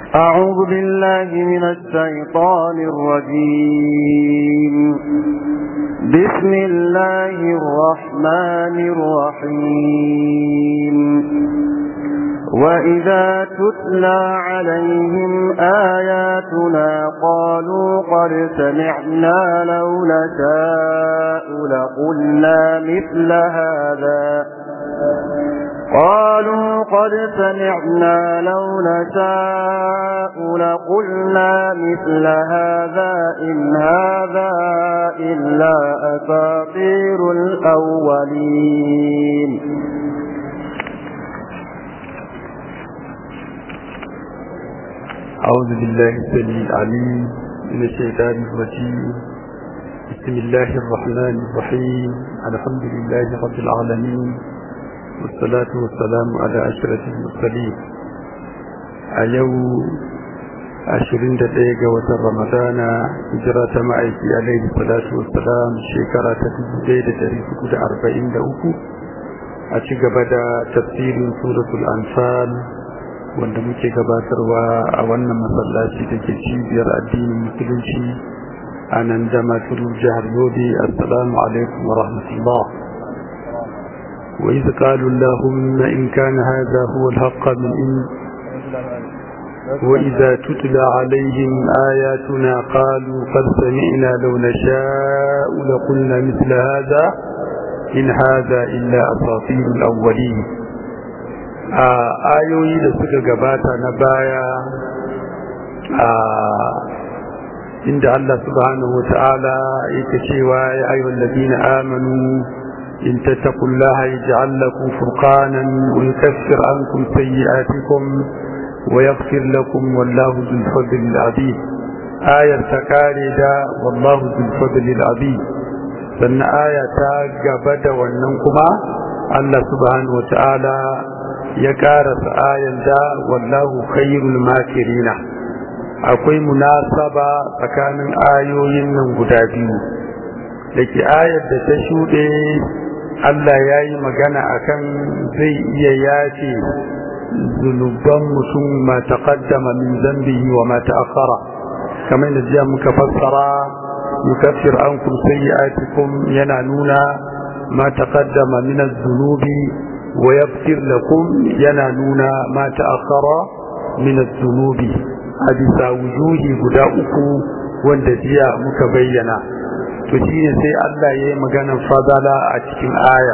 أعوذ بالله من الشيطان الرجيم بسم الله الرحمن الرحيم وإذا تتلى عليهم آياتنا قالوا قد سمعنا لو نشاء لقلنا مثل هذا قالوا قد سمعنا لو نشاء لقلنا مثل هذا إن هذا إلا أساطير الأولين أعوذ بالله السميع العليم من الشيطان الرجيم بسم الله الرحمن الرحيم الحمد لله رب العالمين والصلاة والسلام على أشرف المرسلين أيو عشرين دقيقة وتر رمضان هجرة معيكي عليه الصلاة والسلام شكرة تجديد تاريخ كل أربعين دقيقة أشيق بدا تفسير سورة الأنفال wanda muke gabatarwa a wannan masallaci da ke cibiyar addinin musulunci a nan jamatul jihar yobe assalamu alaikum wa rahmatullah wa iz qalu allahumma in kana hadha huwa al-haqq min in wa idha tutla alaihim ayatuna qalu qad sami'na law nasha'u laqulna mithla hadha in hadha illa asatirul awwalin a ayoyi da suka gabata na baya a inda Allah subhanahu wa ta'ala yake cewa ya ayyuhal ladina amanu in tattaqullaha yaj'al lakum furqanan wa yukaffir ankum sayyi'atikum wa yaghfir lakum wallahu dhul fadli al-'azim ayar ta kare da wallahu dhul fadli al-'azim sannan aya ta gaba da wannan kuma Allah subhanahu wa ta'ala ya karasa ayan da wallahu khairul makirina akwai munasaba tsakanin ayoyin nan guda biyu dake ayar da ta shuɗe Allah ya yi magana akan zai iya yace zunuban mutum ma taqaddama min zambihi wa ma ta'akhkhara kamar da jiya muka fassara yukaffir ankum sayyi'atikum yana nuna ma taqaddama min az-zunubi ويغفر لكم ينالون ما تأخر من الذنوب أبسا وجوه قداؤك واندجيا مكبينا تشين سي الله يي مغانا فضلا أتكين آية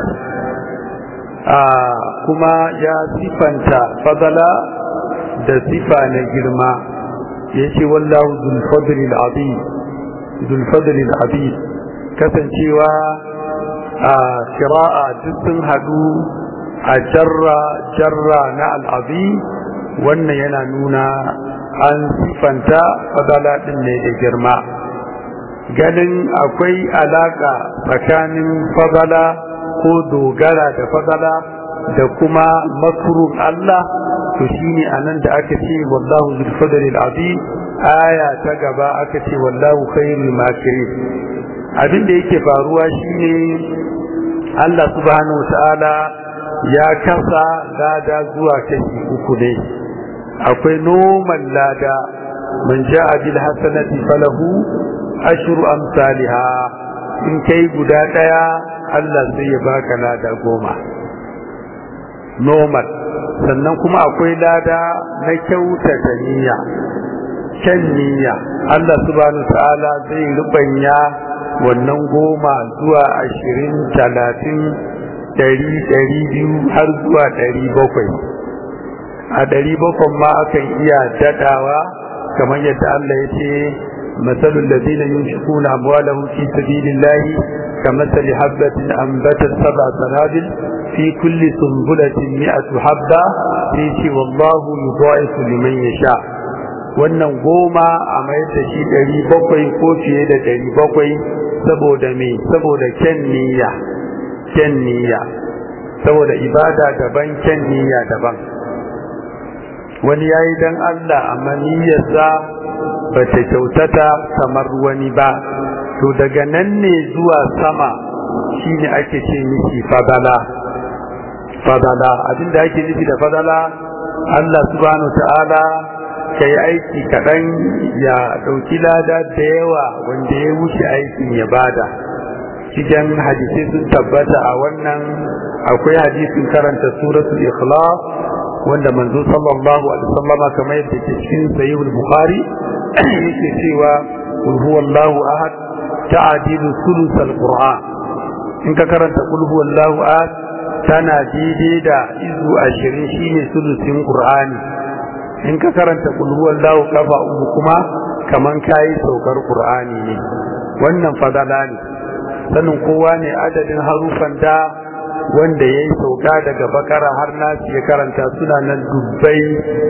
آه كما يا صفانتا فضلا da sifa na girma ya ce wallahu zulfadlil azim zulfadlil azim kasancewa a kira'a duk sun hadu a jarra jarra na al'azi wannan yana nuna an sifanta fadala ɗin ne da girma ganin akwai alaƙa tsakanin fadala ko dogara da fadala da kuma makurun Allah to shine anan da aka ce wallahu zul fadli azim aya ta gaba aka ce wallahu khairul makirin abin da yake faruwa shine Allah subhanahu wa ta'ala ya kasa lada zuwa kashi uku ne akwai noman lada man ja'a bil hasanati falahu ashru amsalha in kai guda daya Allah sai ya baka lada goma normal sannan kuma akwai lada na kyautata niyya kyan niyya Allah subhanahu ta'ala zai rubanya wannan goma zuwa ashirin talatin ɗari ɗari biyu har zuwa ɗari bakwai a ɗari bakwai ma akan iya daɗawa kamar yadda Allah ya ce matsalul da zina yin shukuna amwalahum fi sabilillahi كمثل حبة أنبتت سبع سنابل في كل سنبلة مئة حبة فيتي والله يضاعف لمن يشاء wannan goma a mayar da shi ɗari bakwai ko fiye da ɗari bakwai saboda me saboda kyan niyya kyan niyya saboda ibada daban kyan niyya daban wani ya yi don Allah amma niyyarsa ba ta kyautata kamar wani ba to daga nan ne zuwa sama shine ake ce miki fadala fadala abinda ake nufi da fadala Allah subhanahu ta'ala ka yi aiki kaɗan ya ɗauki lada da yawa wanda ya wuce aikin ya bada cikin hadisai sun tabbata a wannan akwai hadisin karanta suratul ikhlas wanda manzo sallallahu alaihi wasallam kamar yadda ke cikin sahih bukhari yake cewa qul huwallahu ahad ta'dilu thuluth alquran in ka karanta qul huwallahu ahad tana daidai da izu 20 shine thuluthin qur'ani in ka karanta qul huwallahu kafa uku kuma kaman kai saukar qur'ani ne wannan fadala ne sanin kowa ne adadin harufan da wanda ya yi sauka daga bakara har nasi ya karanta suna nan dubbai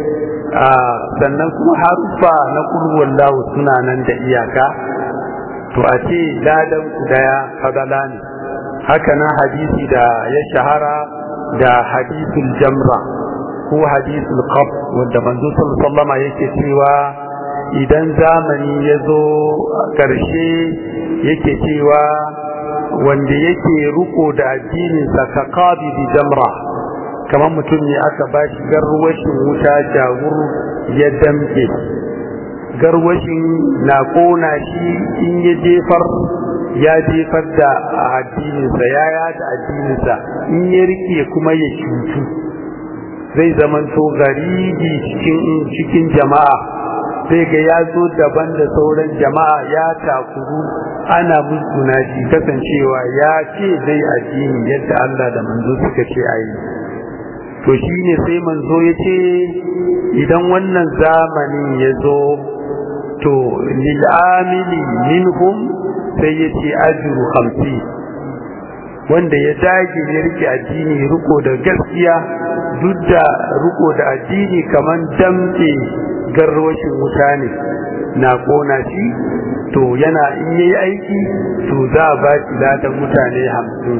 sannan kuma harufa na kulwar lawo suna nan da iyaka to a ce ladan ku daya fadala ne haka nan hadisi da ya shahara da hadisul jamra ko hadisul qab wanda manzo sallallahu alaihi yake cewa idan zamani ya zo karshe yake cewa wanda yake ruko da addininsa ka qabi bi jamra kamar mutum ne aka bashi garwashin wuta jawur ya damke garwashin na kona shi in ya jefar ya jefar da addininsa ya yada addininsa in ya rike kuma ya cutu zai zamanto garibi cikin cikin jama'a sai ga ya zo daban da sauran jama'a ya takuru ana musguna shi kasancewa ya ce zai addini yadda Allah da manzo suka ce a yi to shi ne sai manzo ya ce idan wannan zamanin ya zo to lil'amili minhum sai ya ce ajiru hamsi wanda ya dage ya rike addini riko da gaskiya duk da riko da addini kamar damke garwashin wuta ne na kona shi to yana in yayi aiki to za a ba shi ladan mutane hamsin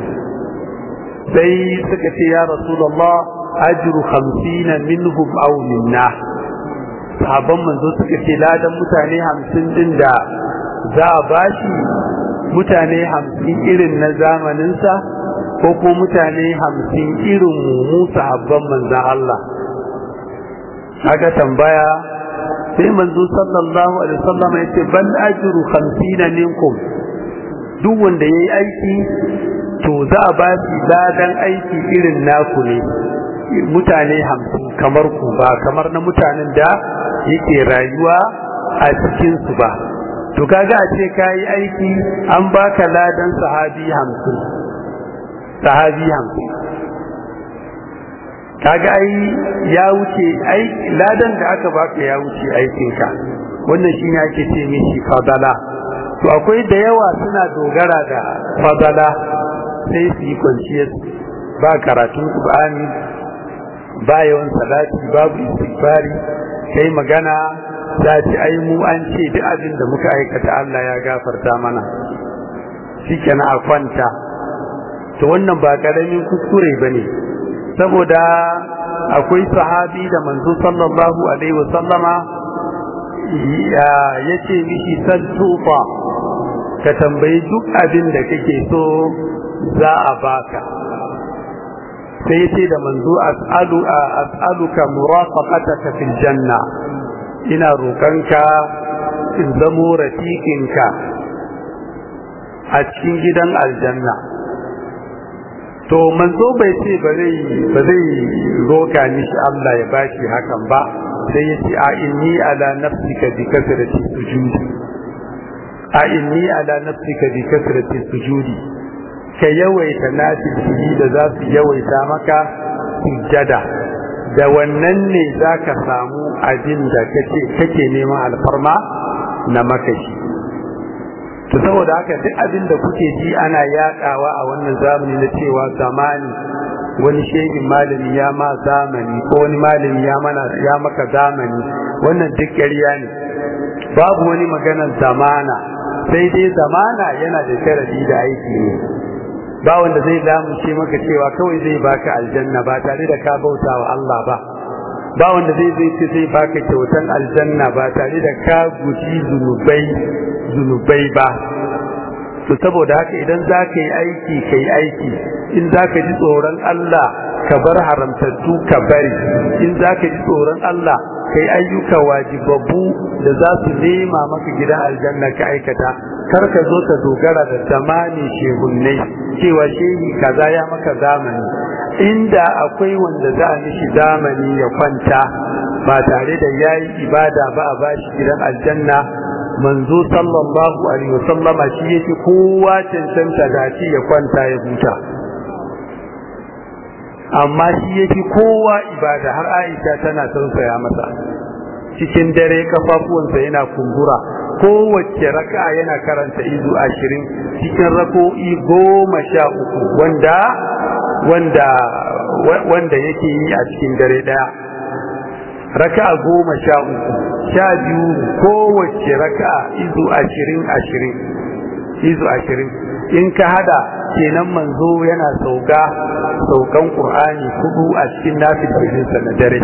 sai suka ce ya rasulullah ajru khamsina minhum aw minna sahabban manzo suka ce ladan mutane hamsin din da za a ba shi mutane hamsin irin na zamaninsa ko ko mutane hamsin irin mu sahabban manzan Allah aka tambaya sai manzo sallallahu alaihi wasallam yace bal ajru 50 minkum duk wanda yayi aiki to za a ba shi ladan aiki irin naku ne mutane 50 kamar ku ba kamar na mutanen da yake rayuwa a cikin su ba to kaga a ce kai aiki an baka ladan sahabi 50 sahabi 50 kaga ai ya wuce ai ladan da aka baka ya wuce aikinka wannan shine ake ce mishi fadala to akwai da yawa suna dogara da fadala sai su yi kwanciyar ba karatun qur'ani ba yawan salati babu istighfari kai magana za ci ai mu an ce duk abin da muka aikata Allah ya gafarta mana shikenan a kwanta to wannan ba karamin kuskure bane saboda akwai sahabi da manzo sallallahu alaihi wasallama ya ce mishi sal tufa ka tambayi duk abin da kake so za a baka sai ya ce da manzo as'alu as'aluka murafaqataka fil janna ina roƙonka in zamo rafiqinka a cikin gidan aljanna to manzo bai ce ba zai ba zai roka mishi Allah ya bashi hakan ba sai ya ce a inni ala nafsika bi kasrati sujudi a inni ala nafsika bi kasrati sujudi ka yawaita nafili da za su yawaita maka sujjada da wannan ne zaka samu abin da kake kake neman alfarma na makashi to saboda haka duk abin da kuke ji ana yadawa a wannan zamani na cewa zamani wani shehin malami ya ma zamani ko wani malami ya mana ya maka zamani wannan duk ƙarya ne babu wani maganar zamana sai dai zamana yana da sharadi da aiki ne ba wanda zai lamunce maka cewa kawai zai baka aljanna ba tare da ka bauta wa Allah ba ba wanda zai zai ce zai baka kyautan aljanna ba tare da ka guji zunubai zunubai ba to saboda haka idan za ka yi aiki ka yi aiki in za ka ji tsoron Allah ka bar haramtattu ka bari in za ka ji tsoron Allah kai ayyuka wajibabbu da za su nema maka gidan aljanna ka aikata kar ka zo ka dogara da zamani shehunnai cewa shehi kaza ya maka zamani inda akwai wanda za a mishi zamani ya kwanta ba tare da yayi ibada ba a bashi gidan aljanna manzo sallallahu alaihi wasallama shi yake kowa cancanta da shi ya kwanta ya huta amma shi yake kowa ibada har Aisha tana tausaya masa cikin dare kafafuwansa yana kumbura kowace raka'a yana karanta izu ashirin cikin rako'i goma sha uku wanda wanda wanda yake yi a cikin dare daya raka'a goma sha uku sha biyu kowace raka'a izu ashirin ashirin izu ashirin in ka hada kenan manzo yana sauka saukan qur'ani kudu a cikin nafilinsa na dare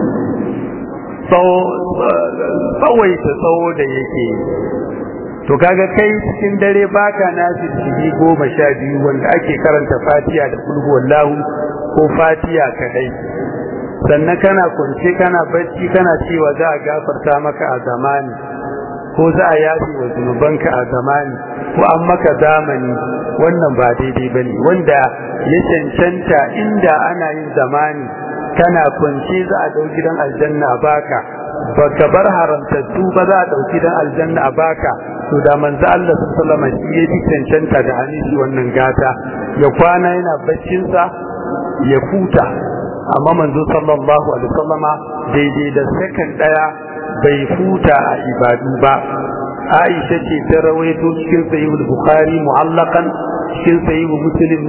tsawaita tsawo da yake to kaga kai cikin dare baka nafili goma sha biyu wanda ake karanta fatiya da kulhu wallahu ko fatiya kadai sannan kana kwance kana bacci kana cewa za a gafarta maka a zamani ko za a yafi wa zunubanka a zamani ko an maka zamani wannan ba daidai ba ne wanda ya cancanta inda ana yin zamani kana kwance za a dau gidan aljanna a baka baka bar haramtattu ba za a dau gidan aljanna a baka to da manzo Allah sallallahu alaihi wasallam ya cancanta da hanishi wannan gata ya kwana yana baccinsa ya huta amma manzo sallallahu alaihi wasallama daidai da sakan daya bai huta a ibadu ba Aisha ce ta rawaito cikin sahih bukhari mu'allaqan cikin sahih muslim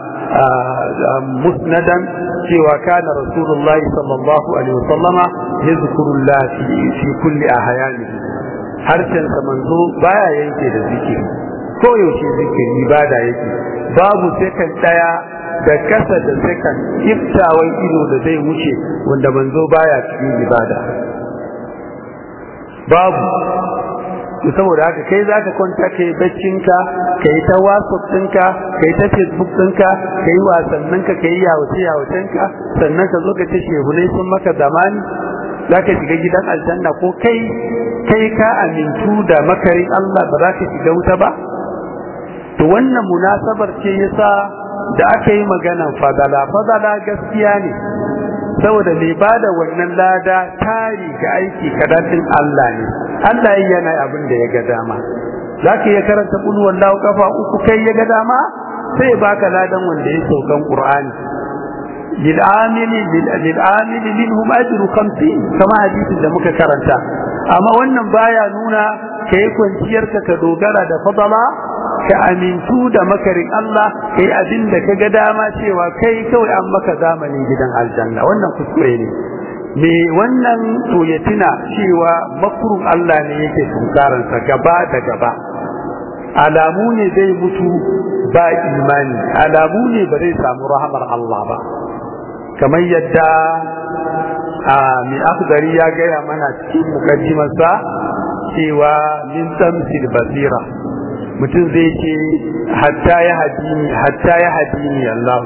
musnadan cewa kana rasulullahi sallallahu alaihi wasallama yazkurullah fi fi kulli ahyani harshen sa manzo baya yanke da zikiri ko yaushe zikiri ibada yake babu sekan daya da kasa da sekan iftawan ido da zai wuce wanda manzo baya cikin ibada babu to saboda haka kai zaka kwanta kai baccinka kai ta whatsapp ɗinka kai ta facebook ɗinka kai wasanninka kai yawace yawacenka sannan ka zo ka ce shehunai sun maka zamani zaka shiga gidan aljanna ko kai kai ka amintu da makarin Allah ba za ka shiga wuta ba to wannan munasabar ce yasa da aka yi maganan fadala fadala gaskiya ne saboda mai bada wannan lada tari ga aiki kadatin Allah ne Allah yana abin da ya ga dama zaka iya karanta kul wallahu kafa uku kai ya ga dama sai baka ladan wanda ya saukan Qur'ani lil amili lil amili minhum ajru 50 kama hadisin da muka karanta amma wannan baya nuna kai kwanciyarka ka dogara da fadala ka amintu da makarin Allah kai abin da ka ga dama cewa kai kawai an maka zamanin gidan aljanna wannan kuskure ne me wannan to ya tuna cewa makurun Allah ne yake tunkaransa gaba da gaba alamu ne zai mutu ba imani alamu ne ba zai samu rahamar Allah ba kamar yadda a mai akhdari ya gaya mana cikin mukaddimarsa cewa min tamsil basira mutum zai ce hatta ya hadini hatta ya hadini Allah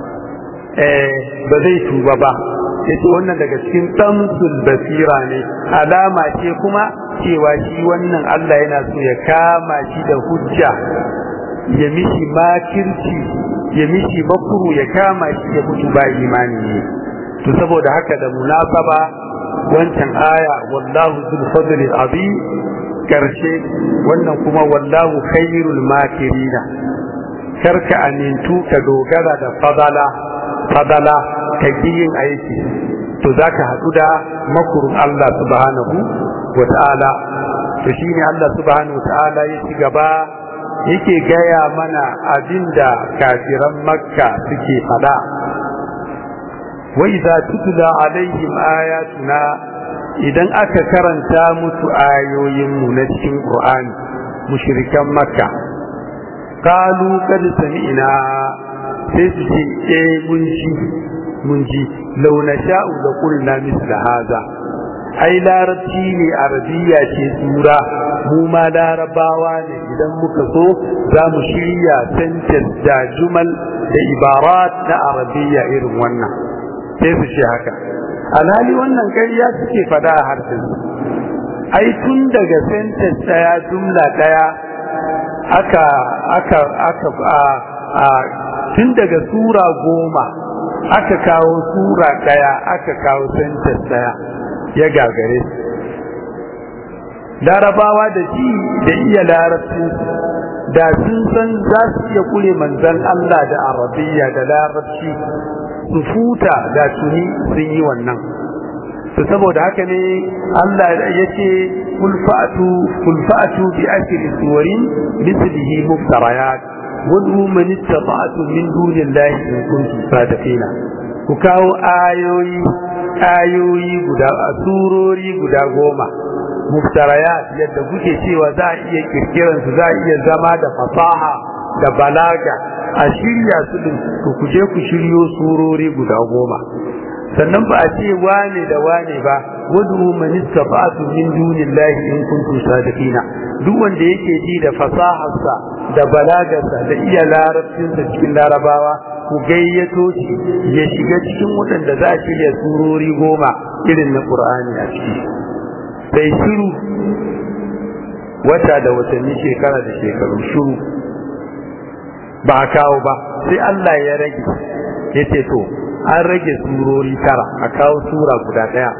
eh ba zai tuba ba yace wannan daga cikin tamsul basira ne alama ce kuma cewa shi wannan Allah yana so ya kama shi da hujja ya mishi makirci ya mishi makuru ya kama shi ya mutu ba imani ne to saboda haka da munasaba wancan aya wallahu zul fadli azim karshe wannan kuma wallahu khairul makirina karka amintu ka dogara da fadala fadala ka yin aiki to zaka haɗu da makurun Allah subhanahu wa ta'ala to shine Allah subhanahu wa ta'ala ya ci gaba yake gaya mana abinda kafiran makka suke fada wa idza tutla alaihim ayatuna idan aka karanta musu ayoyinmu na cikin Qur'ani mushrikan Makka qalu qad sami'na sai su ce eh mun ji mun ji law nasha'u la qulna misla hadha ai larabci ne arabiya ce sura mu ma larabawa ne idan muka so za mu shirya sentence da jumal da ibarat na arabiya irin wannan sai su ce haka alhali wannan ƙarya suke fada a harshen ai tun daga sentence daya jumla daya aka aka aka a, a tun daga sura goma aka kawo sura daya aka kawo sentence daya ya gagare su larabawa da ji da iya larabci da sun san za su iya kure manzan Allah da arabiya da larabci su futa da tuni sun yi wannan to saboda haka ne Allah ya ce kulfa'atu kulfa'atu bi ashri suwarin mithlihi muftarayat wad'u man istata'tum min dunillahi in kuntum sadiqina ku kawo ayoyi ayoyi guda surori guda goma muftarayat yadda kuke cewa za a iya kirkiran su za a iya zama da fasaha da balaga a shirya su din ku kuje ku shiryo surori guda goma sannan ba a ce wane da wane ba wadu man istafa'tu min dunillahi in kuntum sadiqina duk wanda yake ji da fasaharsa da balagarsa da iya larabcinsa cikin larabawa ku gayyato shi ya shiga cikin waɗanda za a shirya surori goma irin na Qur'ani a ciki sai shiru wata da watanni shekara da shekaru shiru ba a kawo ba sai Allah ya rage ya ce to an rage surori tara a kawo sura guda ɗaya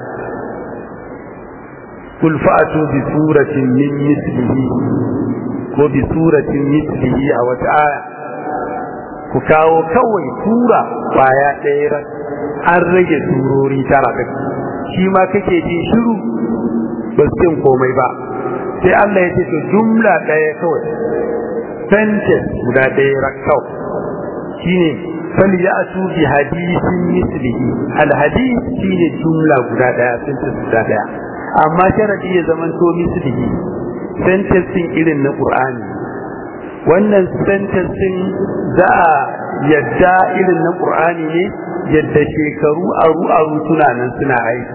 kul fa'atu bi suratin min mislihi ko bi suratin mislihi a wata aya ku kawo kawai sura baya ɗaya an rage surori tara ɗin shi ma kake ji shiru ba su cin komai ba sai Allah ya ce to jumla ɗaya kawai sentence guda ɗaya rakkau shine fal ya'tu bi hadithin mislihi al hadith shine jumla guda ɗaya sentence guda ɗaya amma sharadi ya zaman to mislihi sentence din irin na Qur'ani wannan sentence din za a yadda irin na Qur'ani ne yadda shekaru aru aru suna nan suna aiki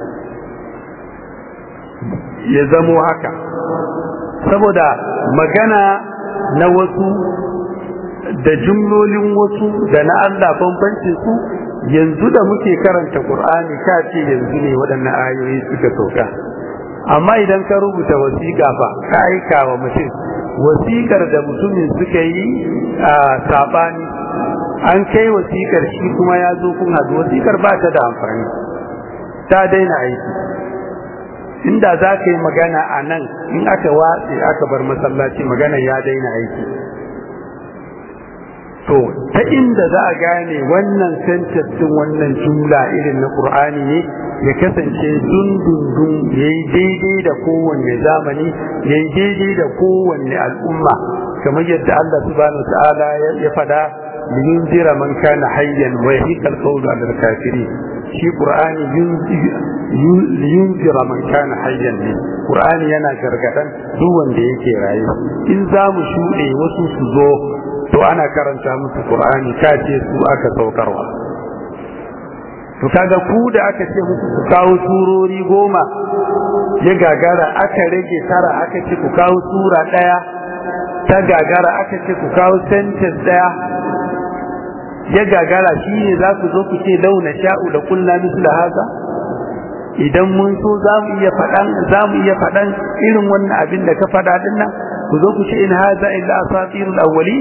ya zamo haka saboda magana na wasu da jumlolin wasu da na Allah bambancin su yanzu da muke karanta Qur'ani ka ce yanzu ne waɗannan ayoyi suka sauka amma idan ka rubuta wasiƙa ba ka aika wa mutum wasiƙar da mutumin suka yi a sabani an kai wasiƙar shi kuma ya zo kun haɗu wasiƙar ba ta da amfani ta daina aiki inda za ka yi magana a nan in aka watse aka bar masallaci magana ya daina aiki to ta inda za a gane wannan sentence din wannan jumla irin na qur'ani ne ya kasance dundundun ya yi daidai da kowanne zamani ya yi daidai da kowanne al'umma kamar yadda Allah subhanahu wa ta'ala ya fada liyunzira man kana hayyan wa yahiqal qawlu 'ala al-kafirin shi qur'ani yunzira man kana hayyan ne qur'ani yana gargadan duk wanda yake raye in za mu shuɗe wasu su zo to ana karanta musu qur'ani kace su aka saukarwa to kaga ku da aka ce muku ku kawo surori goma ya gagara aka rage tara aka ce ku kawo sura ɗaya ta gagara aka ce ku kawo sentence ɗaya ya gagara shi ne za ku zo ku ce launa sha'u da kulla misla haza idan mun so za mu iya faɗan za mu iya faɗan irin wannan abin da ka faɗa din nan ku zo ku ce in haza illa asatirul awwali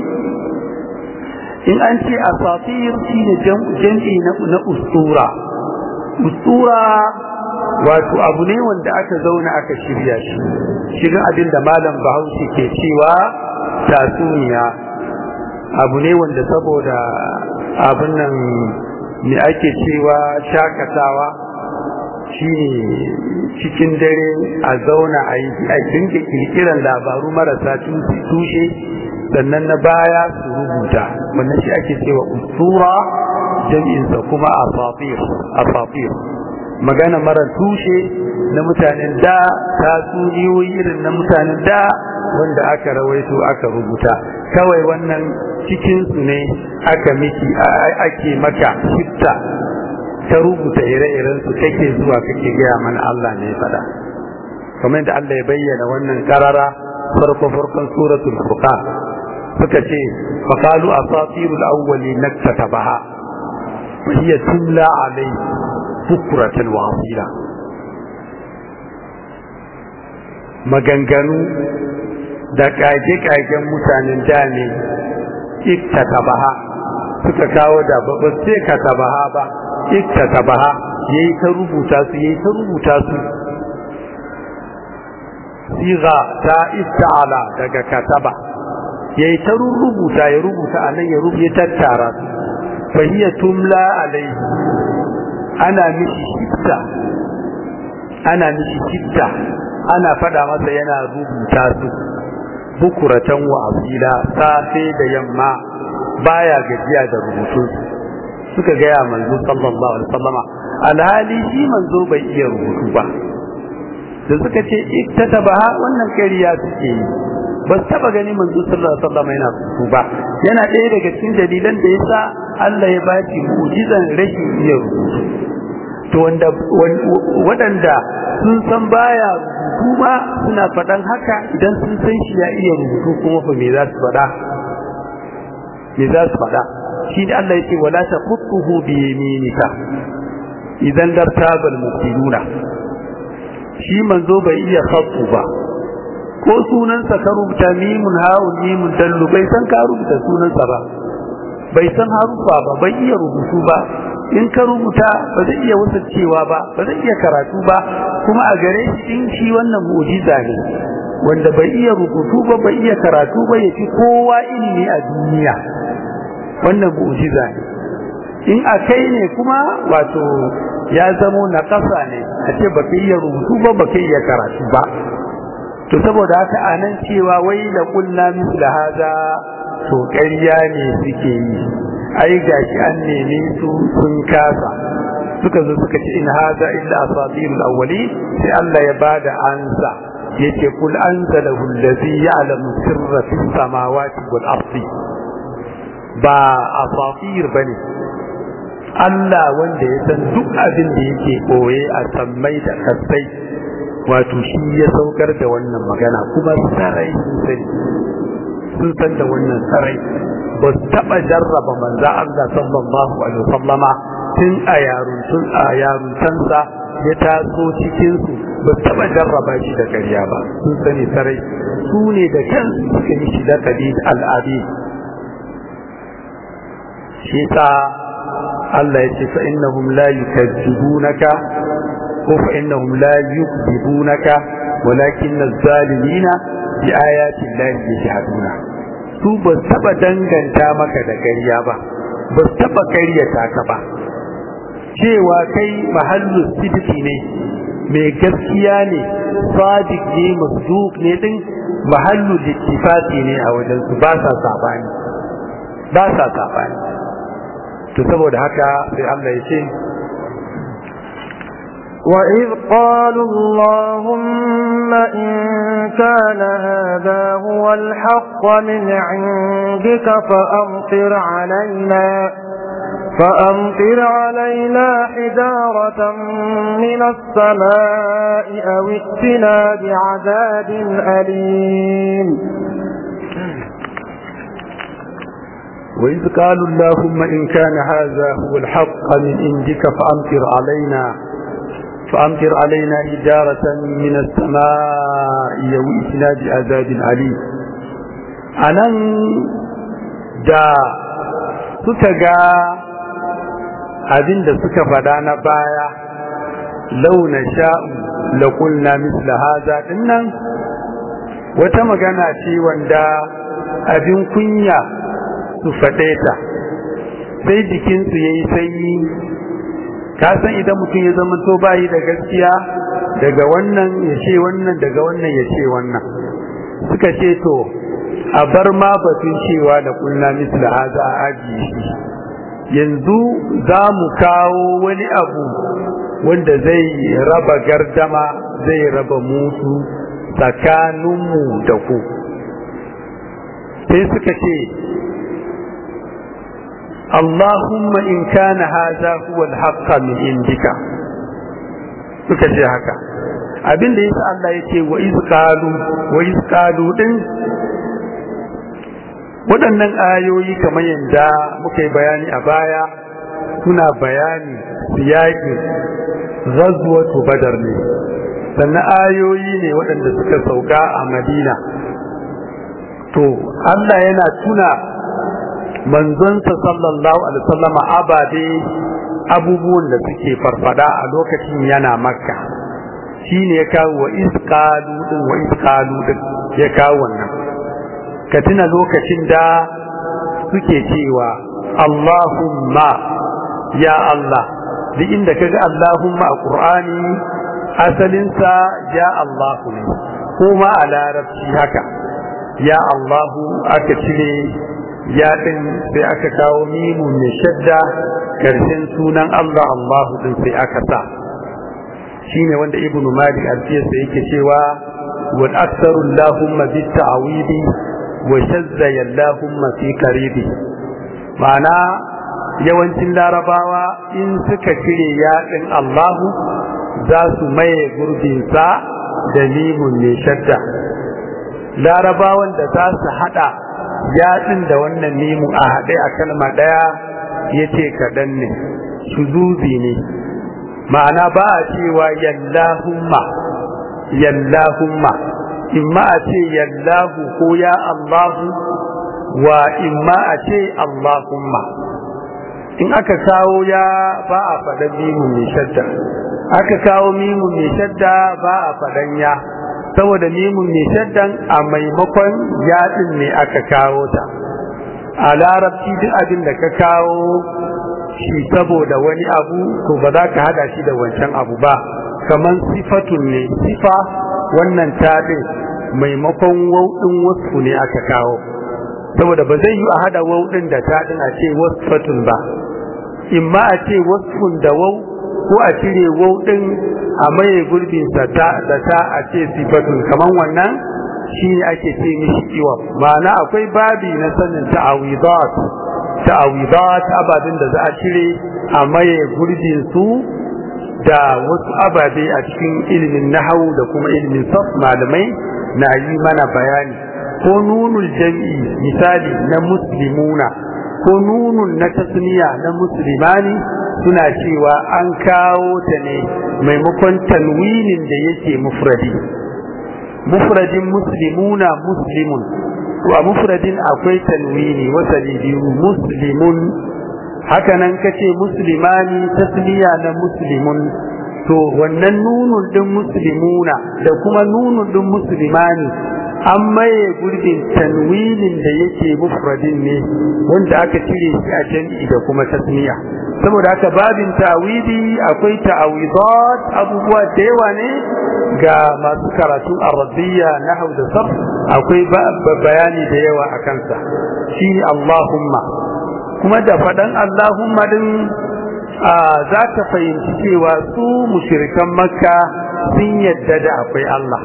in an ce asatir shine jam'i na na ustura ustura wato abu ne wanda aka zauna aka shirya shi shirin abin da malam bahaushe ke cewa tatsuniya abu ne wanda saboda abin nan me ake cewa shakatawa shine cikin dare a zauna a yi a dinga kirkiran labaru marasa tushe sannan na baya su rubuta wannan shi ake cewa usura jam'insa kuma asatir asatir magana mara tushe na mutanen da tatsuniyoyi irin na mutanen da wanda aka rawaito aka rubuta kawai wannan cikinsu ne aka miki ake maka shifta ta rubuta ire-iren su kake zuwa kake gaya mana Allah ne faɗa kamar da Allah ya bayyana wannan karara farko farkon suratul furqan suka ce faqalu asatirul awwali naktatabaha wa hiya tumla alayhi bukuratan wa asila maganganu da kage-kagen mutanen da ne iktatabaha suka kawo da ba sai katabaha ba iktatabaha yayi ta rubuta su yayi ta rubuta su siga ta ista'ala daga kataba yayi ta rubuta ya rubuta anan ya rubuta tattara su fa hiya tumla alaihi ana mishi shitta ana mishi shitta ana fada masa yana rubuta su bukuratan wa asila safe da yamma baya gajiya da rubutu suka gaya manzo sallallahu alaihi wasallama alhali shi manzo bai iya rubutu ba da suka ce iktatabaha wannan kariya suke yi ba su taba gani manzo sallallahu alaihi wasallama yana rubutu ba yana ɗaya daga cikin dalilan da yasa Allah ya bashi mu'jizan rashin iya rubutu to wanda waɗanda sun san baya rubutu ba suna faɗan haka idan sun san shi ya iya rubutu kuma fa me za su faɗa me za su faɗa shi da Allah yake wala taqutuhu bi yaminika idan dartabal mubtiluna shi manzo bai iya khattu ba ko sunansa ka rubuta mimun ha'un mimun dallu bai san ka rubuta sunansa ba bai san harufa ba bai iya rubutu ba in ka rubuta ba zai iya cewa ba ba zai iya karatu ba kuma a gare shi in shi wannan mu'jiza ne wanda bai iya rubutu ba bai iya karatu ba ya fi kowa ilimi a duniya wannan mu'jiza ne in a kai ne kuma wato ya zamo na ƙasa ne a ce baka iya rubutu ba baka iya karatu ba to saboda haka anan cewa wai da kullu misla haza to ƙarya ne suke yi ai gashi an neme su sun kasa suka zo suka ce in haza illa asatirul awwali sai Allah ya bada ansa yace kul anzalahu allazi ya'lamu sirra fis samawati wal ardi ba asatir bane Allah wanda ya san duk abin da yake koye a sammai da kasai wato shi ya saukar da wannan magana kuma sarai sun sani sun san da wannan sarai ba su taɓa jarraba manza Allah sallallahu alaihi wasallama tun a yaruntun a yaruntansa ya taso cikin su ba su taɓa jarraba shi da ƙarya ba sun sani sarai su ne da kansu suka yi shi da kadi al'adi shi ta Allah ya ce fa innahum la yukazzibunaka ko fa innahum la yukzibunaka walakin az-zalimina bi ayati llahi yajhaduna su ba taba danganta maka da ƙarya ba ba taba ƙaryata ka ba cewa kai mahallu sidiki ne mai gaskiya ne sadiq ne masduq ne din mahallu littifati ne a wajen su ba sa sabani ba sa sabani to saboda haka sai Allah ya ce وإذ قالوا اللهم إن كان هذا هو الحق من عندك فأمطر علينا فأمطر علينا حجارة من السماء أو ائتنا بعذاب أليم وإذ قالوا اللهم إن كان هذا هو الحق من عندك فأمطر علينا فأمطر علينا إجارة من السماء يوئتنا بعذاب عليم أنا دا سكا abin da suka faɗa na baya launa sha'u la kulna misla haza dinnan wata magana ce wanda abin kunya su faɗe ta sai jikinsu ya yi sanyi ka san idan mutum ya zama to bayi da gaskiya daga wannan ya ce wannan daga wannan ya ce wannan suka ce to a bar ma batun cewa da kulna misla haza a ajiye shi yanzu za mu kawo wani abu wanda zai raba gardama zai raba mutu tsakaninmu da ku sai suka ce Allahumma in kana haza huwa al-haqqa min indika suka ce haka abin da yasa Allah yake wa iz qalu wa iz qalu din waɗannan ayoyi kamar yadda muka yi bayani a baya suna bayani siyaƙin ghazwatu badar ne sannan ayoyi ne waɗanda suka sauka a madina to Allah yana tuna manzonsa sallallahu alaihi wasallama ababe abubuwan da suke farfada a lokacin yana makka shine ya kawo wa isqalu din wa isqalu din ya kawo wannan ka tuna lokacin da suke cewa Allahumma ya Allah duk inda kaga Allahumma a Qur'ani asalinsa ya Allahu ne ko ma a larabci haka ya Allahu aka cire ya din sai aka kawo mimun mai shadda karshen sunan Allah Allahu din sai aka sa shine wanda ibnu malik alfiyarsa yake cewa wal aktharu Allahumma bit ta'widi wa shazza Allahumma fi qaribi ma'ana yawancin larabawa in suka cire yaɗin Allahu za su maye gurbinsa da limun mai shadda larabawan da za su haɗa yaɗin da wannan limun a haɗe a kalma ɗaya ya ce kaɗan ne shuzuzi ne ma'ana ba a cewa yallahumma yallahumma imma a ce yallahu ko ya Allahu wa imma a ce Allahumma in aka kawo ya ba a faɗan mimun mai shadda aka kawo mimun mai shadda ba a faɗan ya saboda mimun mai shaddan a maimakon yaɗin ne aka kawo ta a larabci duk abin da ka kawo shi saboda wani abu to ba za ka hada shi da wancan abu ba kamar sifatun ne sifa wannan taɗin maimakon wauɗin wasu ne aka kawo saboda ba zai yi a hada wauɗin da taɗin a ce wasfatun ba imma a ce wasfun da wau ko a cire wauɗin a maye gurbinsa ta da ta a ce sifatun kamar wannan shi ne ake ce mishi iwa ma'ana akwai babi na sanin ta'awidat ta'awidat ababen da za a cire a maye gurbin su da wasu ababe a cikin ilimin nahawu da kuma ilimin saf malamai na yi mana bayani ko nunul jam'i misali na muslimuna ko nunun na tasniya na muslimani suna cewa an kawo ta ne maimakon tanwinin da yake mufradi mufradin muslimuna muslimun to a mufradin akwai tanwini wasali biyu muslimun hakanan kace muslimani tasniya na muslimun to wannan nunun din muslimuna da kuma nunun din muslimani an maye gurbin tanwinin da yake mufradin ne wanda aka cire shi a jami'i da kuma tasniya saboda haka babin ta'widi akwai ta'awidat abubuwa da yawa ne ga masu karatun arabiyya nahwu da sarf akwai bayani da yawa a kansa shine Allahumma kuma da faɗan Allahumma din za ka fahimci cewa su mushrikan makka sun yadda da akwai Allah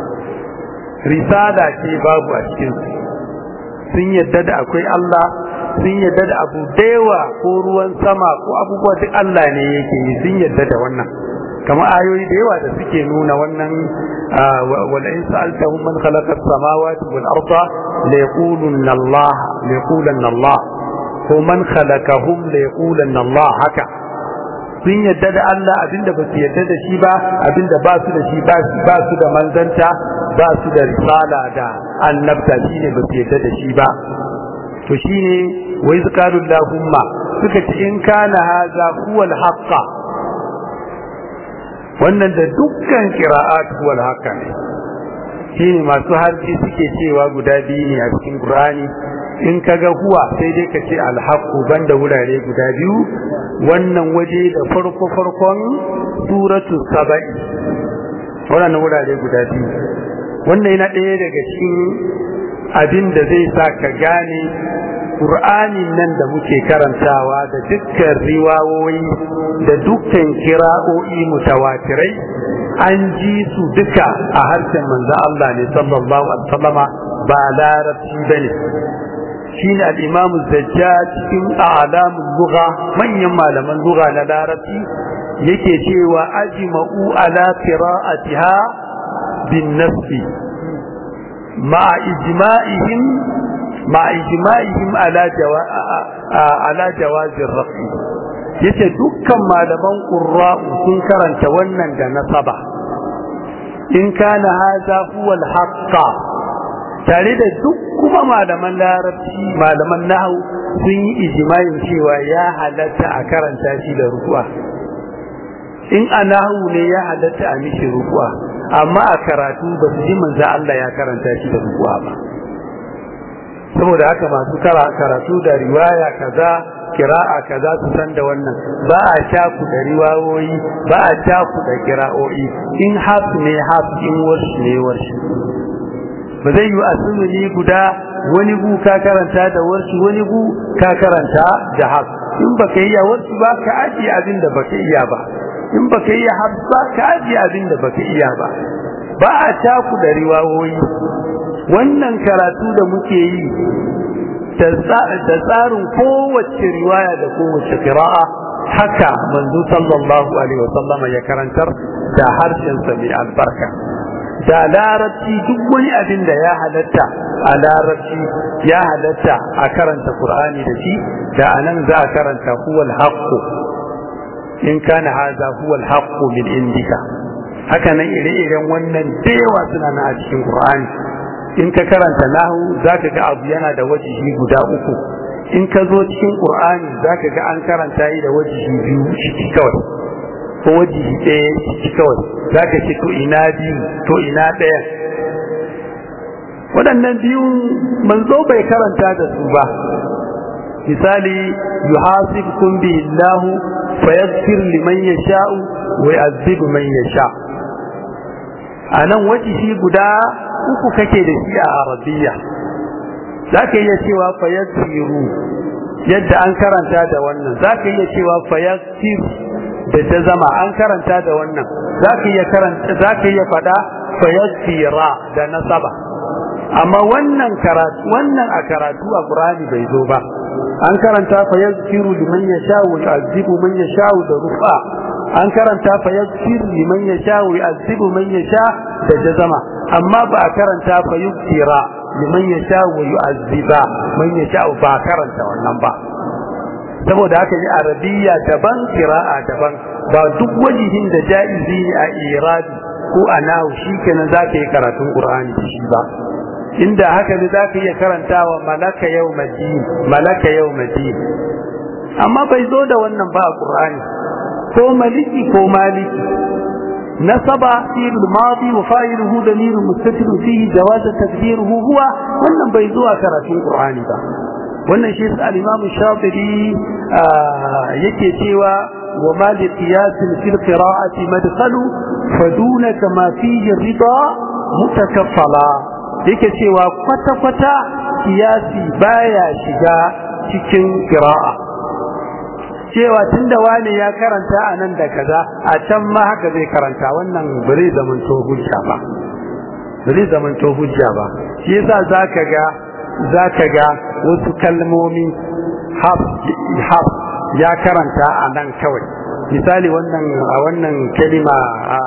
risala ce babu a cikin sun yadda da akwai Allah sun yadda da abu yawa ko ruwan sama ko abubuwa duk Allah ne yake yi sun yadda da wannan kama ayoyi da yawa da suke nuna wannan wala in sa'altahum man khalaqa as-samawati wal arda la yaqulunna Allah la yaqulanna Allah ko man khalaqahum la yaqulanna Allah haka sun yadda da Allah abinda ba su yadda da shi ba abinda ba su da shi ba su da manzanta ba su da risala da annabta shine ba su yadda da shi ba to shine wai zakaru lahumma suka ce in kana haza huwal haqqa wannan da dukkan qira'at huwal haqqa ne shine masu harfi suke cewa guda biyu ne a cikin Qur'ani in kaga huwa sai dai ka ce alhaqu banda wurare guda biyu wannan waje da farko farkon suratu saba'i wannan wurare guda biyu wannan yana ɗaya daga cikin abin da zai sa ka gane Qur'anin nan da muke karantawa da dukkan riwawoyi da dukkan kira'o'i mutawatirai an ji su duka a harshen manzo Allah ne sallallahu alaihi wasallama ba larabci bane shine al-Imam Zajjaj cikin a'lamul lugha manyan malaman lugha na larabci yake cewa ajma'u ala qira'atiha bin nasbi ma ijma'ihim ma ijma'ihim ala jawa ala jawaz ar-rafi yace dukkan malaman qurra'u sun karanta wannan da nasaba in kana hadha huwa al-haqqa tare da duk kuma malaman larabci malaman nahwu sun yi ijma'in cewa ya halatta a karanta shi da ruku'a in a nahwu ne ya halatta a mishi ruku'a amma a karatu ba su ji manzo Allah ya karanta shi da ruku'a ba saboda haka masu karatu da riwaya kaza kira'a kaza su san da wannan ba a shaku da riwayoyi ba a shaku da kira'o'i in haf ne haf in warshi ne warshi ba zai yi asumuni guda wani gu ka karanta da warshi wani gu ka karanta da haf in baka iya warshi ba ka ajiye abin da baka iya ba in baka iya haf ba ka ajiye abin da baka iya ba ba a shaku da riwayoyi wannan karatu da muke yi da tsarin kowace riwaya da kowace kira'a haka manzo sallallahu alaihi wasallam ya karantar da harshen sa mai albarka da larabci duk wani abin da ya halatta a larabci ya halatta a karanta qur'ani da shi da anan za a karanta huwal haqqu in kana hadha huwal haqqu min indika haka nan ire-iren wannan da yawa suna na a cikin qur'ani in ka karanta nahu zaka ga abu yana da wajihi guda uku in ka zo cikin qur'ani zaka ga an karanta yi da wajihi biyu ciki kawai ko wajihi ɗaya ciki kawai zaka ce to ina biyu to ina ɗaya waɗannan biyu manzo bai karanta da su ba misali yuhasibkum bihi Allah fayaghfir liman yasha'u wa yu'adhibu man yasha anan wajihi guda uku kake da shi a arabiya za ka iya cewa fayaksiru yadda an karanta da wannan za ka iya cewa fayaksir da ta zama an karanta da wannan za ka iya karanta za ka iya faɗa fayaksira da nasaba amma wannan karatu wannan a karatu a Qur'ani bai zo ba an karanta fayaksiru liman yasha'u wa yu'azzibu man yasha'u da rufa an karanta fayaksiru liman yasha'u wa yu'azzibu man yasha da jazama amma ba a karanta fa yuktira liman yasha wa yu'azziba man yasha ba karanta wannan ba saboda haka ne arabiya daban qira'a daban ba duk wajihin da jaizi ne a irabi ko a nahu shikenan zaka yi karatun qur'ani da shi ba inda haka ne zaka iya karantawa malaka yawmadin malaka yawmadin amma bai zo da wannan ba a qur'ani ko maliki ko maliki نصب فعل الماضي وفاعله ضمير مستتر فيه جواز تقديره هو wannan bai zuwa karatun Qur'ani ba wannan shi al-Imam Shafi'i yake cewa wa ma li qiyas fil qira'ati madkhalu faduna kama fihi rida mutakaffala yake cewa kwata kwata qiyasi baya shiga cikin qira'a cewa tunda wani ya karanta a nan da kaza a can ma haka zai karanta wannan ba zai zamanto hujja ba ba zai zamanto hujja ba shi yasa zaka ga zaka ga wasu kalmomi haf haf ya karanta a nan kawai misali wannan a wannan kalima a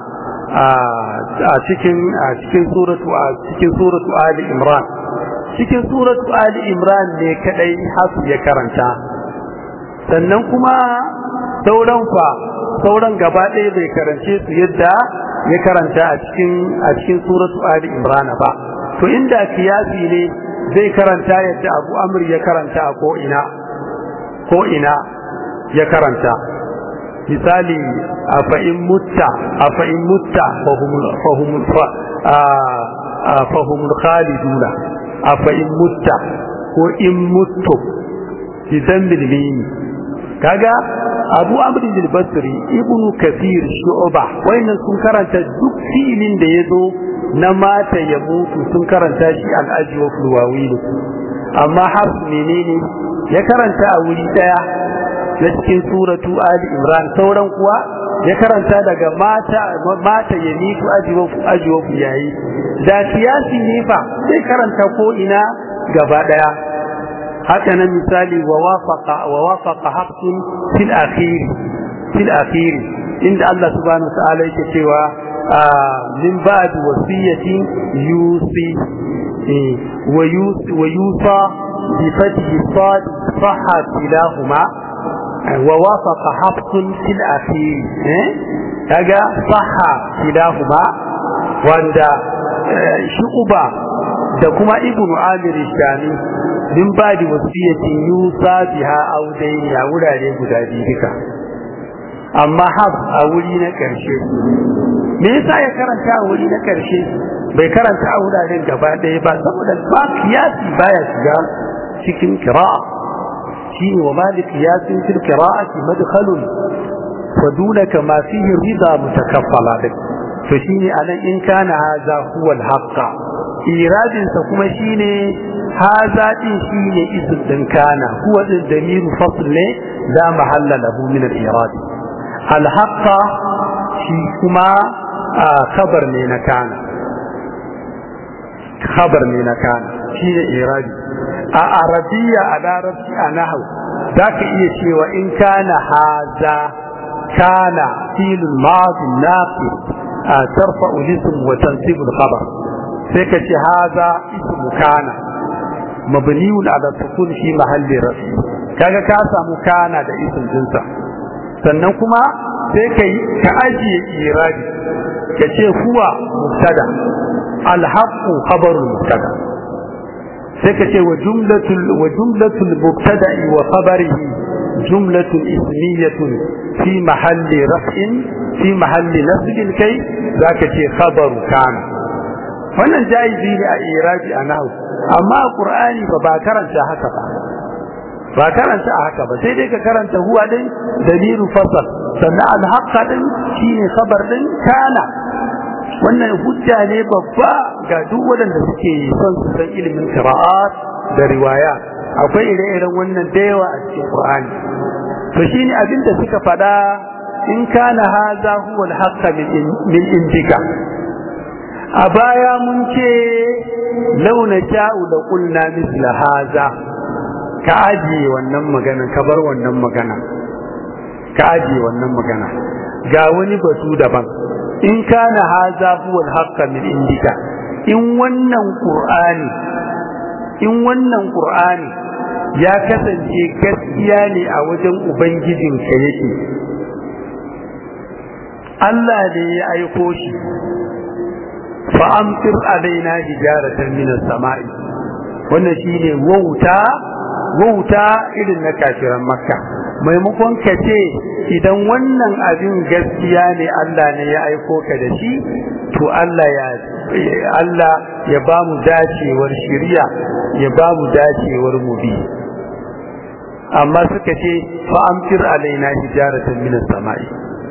a cikin a cikin suratu a cikin suratu ali imran cikin suratu ali imran ne kadai haf ya karanta sannan kuma sauran fa sauran gaba ɗaya bai karance su yadda ya karanta a cikin a cikin suratu ali imran ba to inda kiyasi ne zai karanta yadda abu amr ya karanta a ko ina ko ina ya karanta misali a fa'in mutta a fa'in mutta fahumul fahumul khaliduna a fa'in mutta ko in muttu bidan bilmini kaga abu amrin al-basri ibnu kathir shu'ba wayannan sun karanta duk filin da yazo na mata ya mutu sun karanta shi al-ajwa wa fulwawil amma har menene ya karanta a wuri daya na cikin suratu ali imran sauran kuwa ya karanta daga mata mata ya mutu ajwa ajwa yayi da siyasi ne fa sai karanta ko ina gaba daya haka nan misali wa wafaqa wa wafaqa haqqin fil akhir fil akhir inda Allah subhanahu wa ta'ala yake cewa min ba'd wasiyati yusi wa yusi wa yusa bi fathi sad sahha kilahuma wa wafaqa hafsun fil akhir eh kaga sahha kilahuma wanda shu'ba da kuma ibnu amir shami min badi wasiyatin yusa biha aw dayni a wurare guda biyu duka amma haf a wuri na karshe me yasa ya karanta a wuri na karshe bai karanta a wuraren gaba ɗaya ba saboda ba kiyasi baya shiga cikin kira'a shine wa malik kiyasin fil qira'ati madkhalun fa dunaka ma fihi rida mutakaffala to shine anan in kana haza huwa al-haqqa iradin sa kuma shine haza din shine ism din kana huwa din damiru fasl ne la mahalla lahu min al-irad al-haqqa shi kuma khabar ne na kana khabar ne na kana shine iradi a arabiya a larabci a nahau zaka iya cewa in kana haza kana filul madi naqis ترفع الاسم وتنصب الخبر سيكتي هذا اسم كان مبني على السكون في محل رفع kaga ka samu kana da isin jinsa sannan kuma sai ka ka ajiye iradi ka ce huwa mubtada alhaqu khabarul mubtada sai ka ce wa jumlatul wa jumlatul mubtada'i wa khabarihi jumlatun ismiyatun fi mahalli raf'in fi mahalli nasbin kai zaka ce khabaru kana wannan jaizi ne a irabi a nahu amma a qur'ani ba ba karanta haka ba ba karanta a haka ba sai dai ka karanta huwa din dalilu fasal sannan alhaqqa din shine khabar din kana wannan hujja ne babba ga duk waɗanda suke son su san ilimin qira'at da riwaya akwai ire-iren wannan da yawa a cikin qur'ani to shine abinda suka faɗa in kana haza huwa al-haqqa min indika a baya mun ce launa sha'u da qulna misla haza ka ajiye wannan magana ka bar wannan magana ka ajiye wannan magana ga wani batu daban in kana haza huwa al-haqqa min indika in wannan qur'ani in wannan qur'ani ya kasance gaskiya ne a wajen ubangijinka yake Allah ne ya aiko shi fa'amtir alaina hijaratan minas sama'i wannan shine wauta wauta irin na kafiran makka maimakon ka ce idan wannan abin gaskiya ne Allah ne ya aiko ka da shi to Allah ya Allah ya ba mu dacewar shiriya ya ba mu dacewar mu bi amma suka ce fa'amtir alaina hijaratan minas sama'i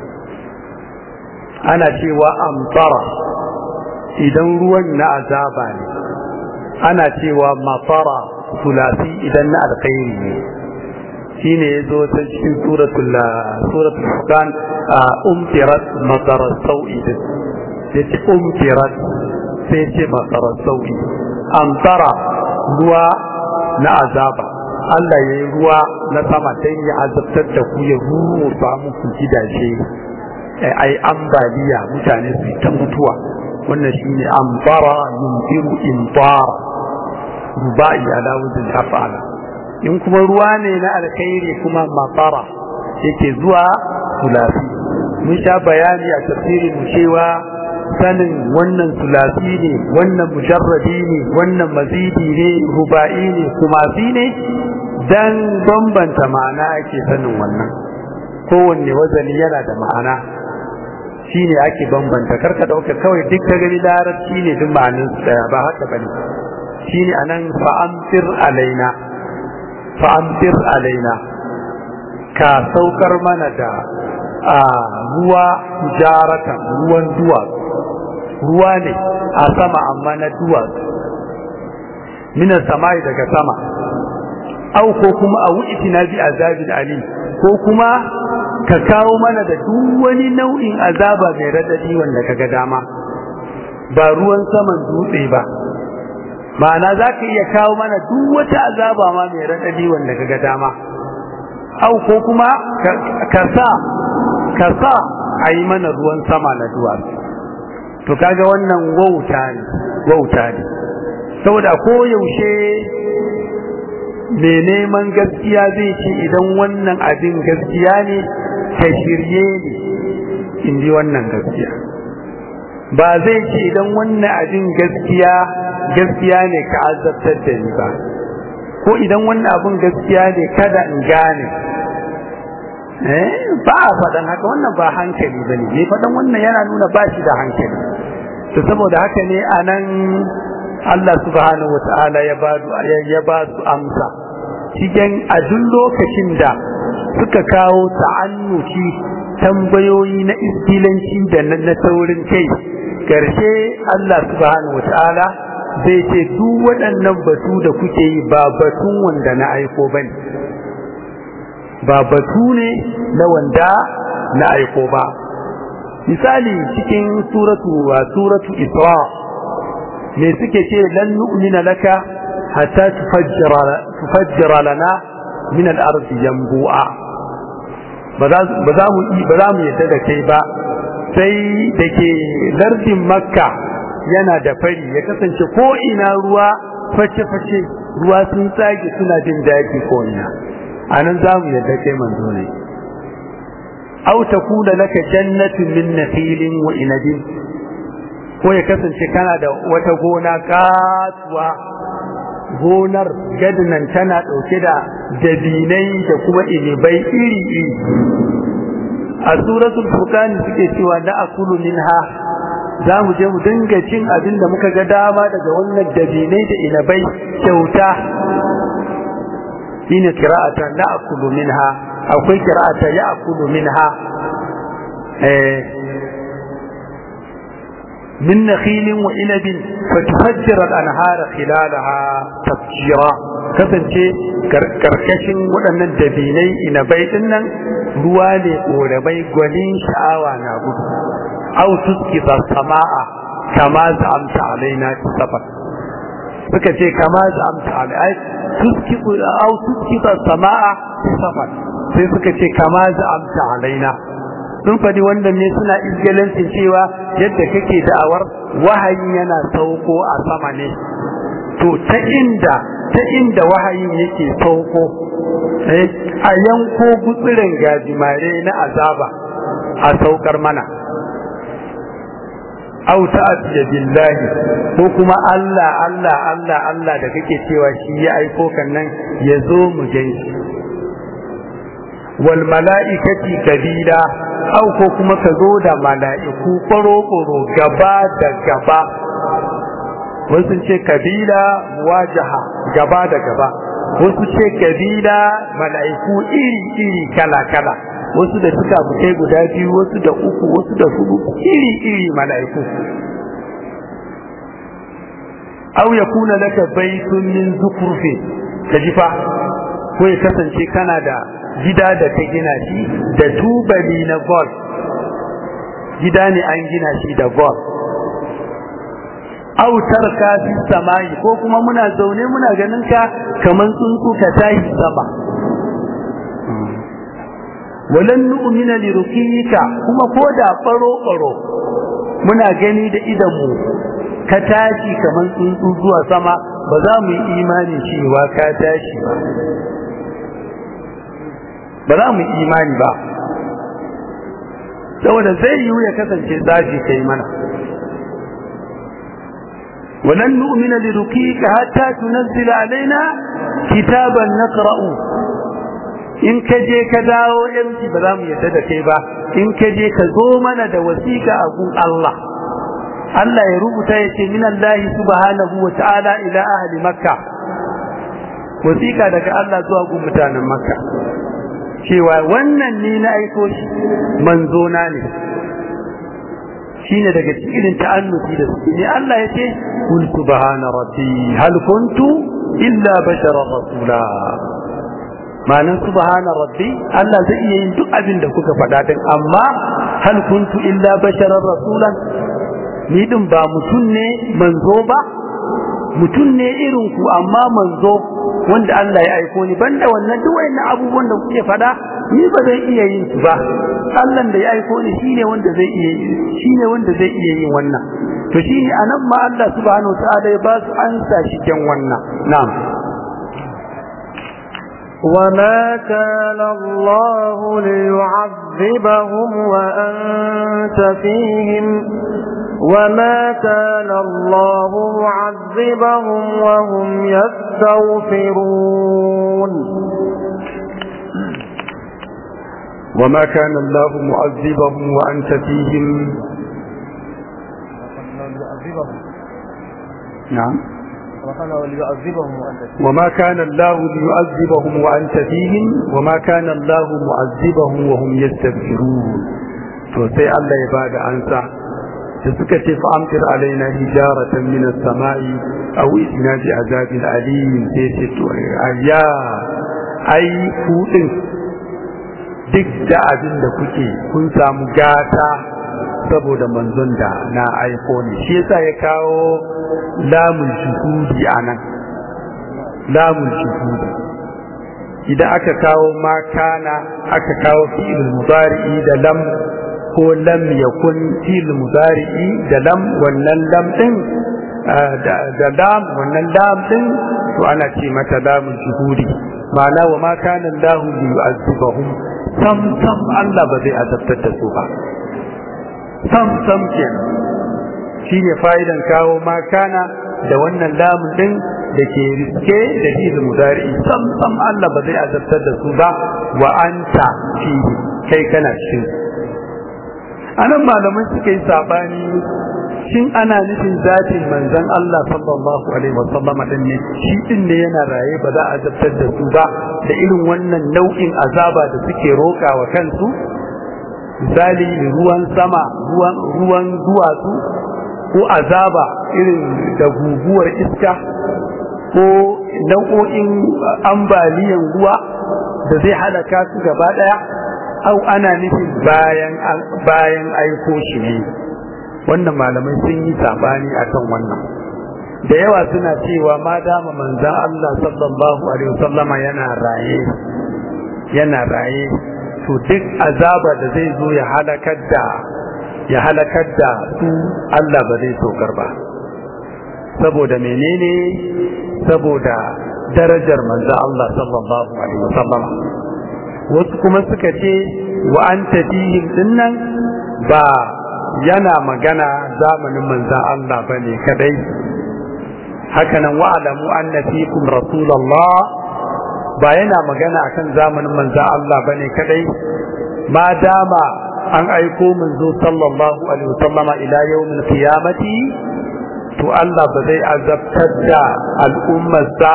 ana cewa amtara idan ruwan na azaba ne ana cewa mafara sulasi idan na alkhairi ne shine yazo ta cikin suratul suratul furqan umtirat matara sau'i yace umtirat sai ce matara sau'i amtara ruwa na azaba Allah ya yi ruwa na sama don ya azabtar da ku ya ruru samu ku gidaje ai ambaliya mutane su ta mutuwa wannan shine ambara yumtiru imtara rubai ala wuzin afala in kuma ruwa ne na alkhairi kuma matara yake zuwa sulasi mun sha bayani a tafsirin cewa sanin wannan sulasi ne wannan mujarradi ne wannan mazidi ne ruba'i ne kumasi ne dan bambanta ma'ana ake sanin wannan kowanne wazani yana da ma'ana shi ne ake bambanta karka dauka kawai duk ta gani larabci ne duk ma'anin su daya ba haka bane shi ne anan fa'amtir alaina fa'amtir alaina ka saukar mana da a ruwa jaratan ruwan duwatsu ruwa ne a sama amma na duwatsu minan samai daga sama au ko kuma a wuce na bi azabin ali ko kuma ka kawo mana da duk wani nau'in azaba mai radadi wanda kaga dama ba ruwan saman dutse ba ma'ana za ka iya kawo mana duk wata azaba ma mai radadi wanda kaga dama au ko kuma ka sa ka sa a yi mana ruwan sama na duwatsu to kaga wannan wauta ne wauta ne saboda ko yaushe mai neman gaskiya zai ce idan wannan abin gaskiya ne ka shirye ni in ji wannan gaskiya ba zai ce idan wannan abin gaskiya gaskiya ne ka azabtar da ni ba ko idan wannan abin gaskiya ne kada in gane eh ba a faɗan haka wannan ba hankali ba ne mai faɗan wannan yana nuna ba shi da hankali to saboda haka ne a nan Allah subhanahu wa ta'ala ya ba ya ba su amsa cikin a duk lokacin da suka kawo ta'annuci tambayoyi na iskilanci da na taurin kai karshe Allah subhanahu wa ta'ala zai ce duk waɗannan batu da kuke yi ba batun wanda na aiko bane ba batu ne na wanda na aiko ba misali cikin suratu wa suratu isra me suke ce lan nu'mina laka hatta tufajjira tufajjira lana min al-ardi yanbu'a ba za mu ba za mu yadda da kai ba sai da ke lardin makka yana da fari ya kasance ko ina ruwa face-face ruwa sun tsage suna jin daɗi ko ina a nan za mu yadda kai manzo ne aw takuna laka jannatun min nakhilin wa inabin ko ya kasance kana da wata gona katuwa gonar gadnan tana dauke da dabinai da kuma inibai iri iri a suratul furqan suke cewa na akulu minha za mu je mu dinga cin abin da muka ga dama daga wannan dabinai da inabai kyauta shine qira'ata na'kulu minha akwai qira'ata ya'kulu minha eh min nakhilin wa inabin fatufajjira al-anhar khilalaha tafjira kasance karkashin waɗannan dabinai inabai din nan ruwa ne korabai gwanin sha'awa na gudu aw tusqita samaa kama za'amta alaina safar suka ce kama za'amta alaina tuskibu aw tuskita samaa safar sai suka ce kama za'amta alaina sun faɗi wannan ne suna izgalancin cewa yadda kake da'awar wahayi yana sauko a sama ne to ta inda ta inda wahayin yake sauko a yanko gutsirin gajimare na azaba a saukar mana aw ta'tiya billahi ko kuma Allah Allah Allah Allah da kake cewa shi ya aiko kan nan ya zo mu ganshi wal mala'ikati kabila aw ko kuma ka zo da mala'iku koro koro gaba da gaba wasu ce kabila wajaha gaba da gaba wasu ce kabila mala'iku iri iri kala kala wasu da suka bukai guda biyu wasu da uku wasu da hudu iri iri mala'iku aw yakuna laka baytun min zukurfi kajifa ko ya kasance kana da gida da ta gina shi da tubali na gold gida ne an gina shi da gold aw tarka fi samai ko kuma muna zaune muna ganin ka kaman tsuntsu ka tashi sama walan nu'mina li rukika kuma ko da baro baro muna gani da idan mu ka tashi kaman tsuntsu zuwa sama ba za mu yi imani cewa ka tashi ba ba za mu yi imani ba saboda zai yiwu ya kasance tsafi kai mana ولن نؤمن لرقيك حتى تنزل علينا كتابا نقرأ in ka je ka dawo yanci ba za mu yadda da kai ba in ka je ka zo mana da wasiƙa a gun Allah Allah ya rubuta ya ce min Allah subhanahu wa ta'ala ila ahli makka wasiƙa daga Allah zuwa gun mutanen makka cewa wannan ni na aiko shi manzo na ne shine daga cikin ta'annuti da su ne Allah ya ce kul subhana rabbi hal kuntu illa basharan rasula ma'anin subhana rabbi Allah zai iya yin duk abin da kuka faɗa din amma hal kuntu illa basharan rasulan ni din ba mutum ne manzo ba mutum ne irin ku amma manzo wanda Allah ya aiko ni banda wannan duk wayannan abubuwan da kuke faɗa ni ba zai iya yin su ba Allah da ya aiko ni shine wanda zai iya shine wanda zai iya yin wannan to shine anan ma Allah subhanahu wa ta'ala ya ba su ansa shi kan wannan na'am وما كان الله ليعذبهم وأنت فيهم وما كان الله معذبهم وهم يستغفرون وما كان الله معذبهم وأنت فيهم نعم وما كان الله ليعذبهم وأنت فيهم وما كان الله معذبهم وهم يستغفرون to sai Allah ya bada ansa da suka ce fa amtir alaina hijaratan min as-sama'i aw itina bi azabin alim sai ce to ayya ai kudin duk da abin da kuke kun samu gata saboda manzon da na aiko ne shi yasa ya kawo lamun shuhudi anan lamun shuhudi idan aka kawo makana aka kawo fi'il mudari'i da lam ko lam yakun fi'il mudari'i da lam wannan lam din da lam wannan lam din to ana ce mata lamun shuhudi ma'ana wa ma kana Allahu li yu'azzibahum sam sam Allah ba zai azabtar da su ba sam sam kenan shine fa'idan kawo ma kana da wannan lamun din da ke riske da fi'il mudari sam sam Allah ba zai azabtar da su ba wa anta fi kai kana cikin anan malamai suka yi sabani shin ana nufin zatin manzon Allah sallallahu alaihi wasallam din ne shi din ne yana raye ba za a azabtar da su ba da irin wannan nau'in azaba da suke roka wa kansu misali ruwan sama ruwan ruwan duwatsu ko azaba irin da guguwar iska ko nau'o'in ambaliyan ruwa da zai halaka su gaba daya au ana nufin bayan bayan aiko shi ne wannan malamai sun yi sabani akan wannan da yawa suna cewa ma dama manzan Allah sallallahu alaihi wasallama yana raye yana raye to duk azaba da zai zo ya halakar da ya halakar da su Allah ba zai saukar ba saboda menene saboda darajar manzan Allah sallallahu alaihi wasallama wasu kuma suka ce wa anta fihim dinnan ba yana magana zamanin manzan Allah ba ne kadai hakanan wa'alamu anna fikum rasulullah ba yana magana akan zamanin manzan Allah ba ne kadai ma dama an aiko manzo sallallahu alaihi wasallama ila yawmin qiyamati to Allah ba zai azabtar da al'ummarsa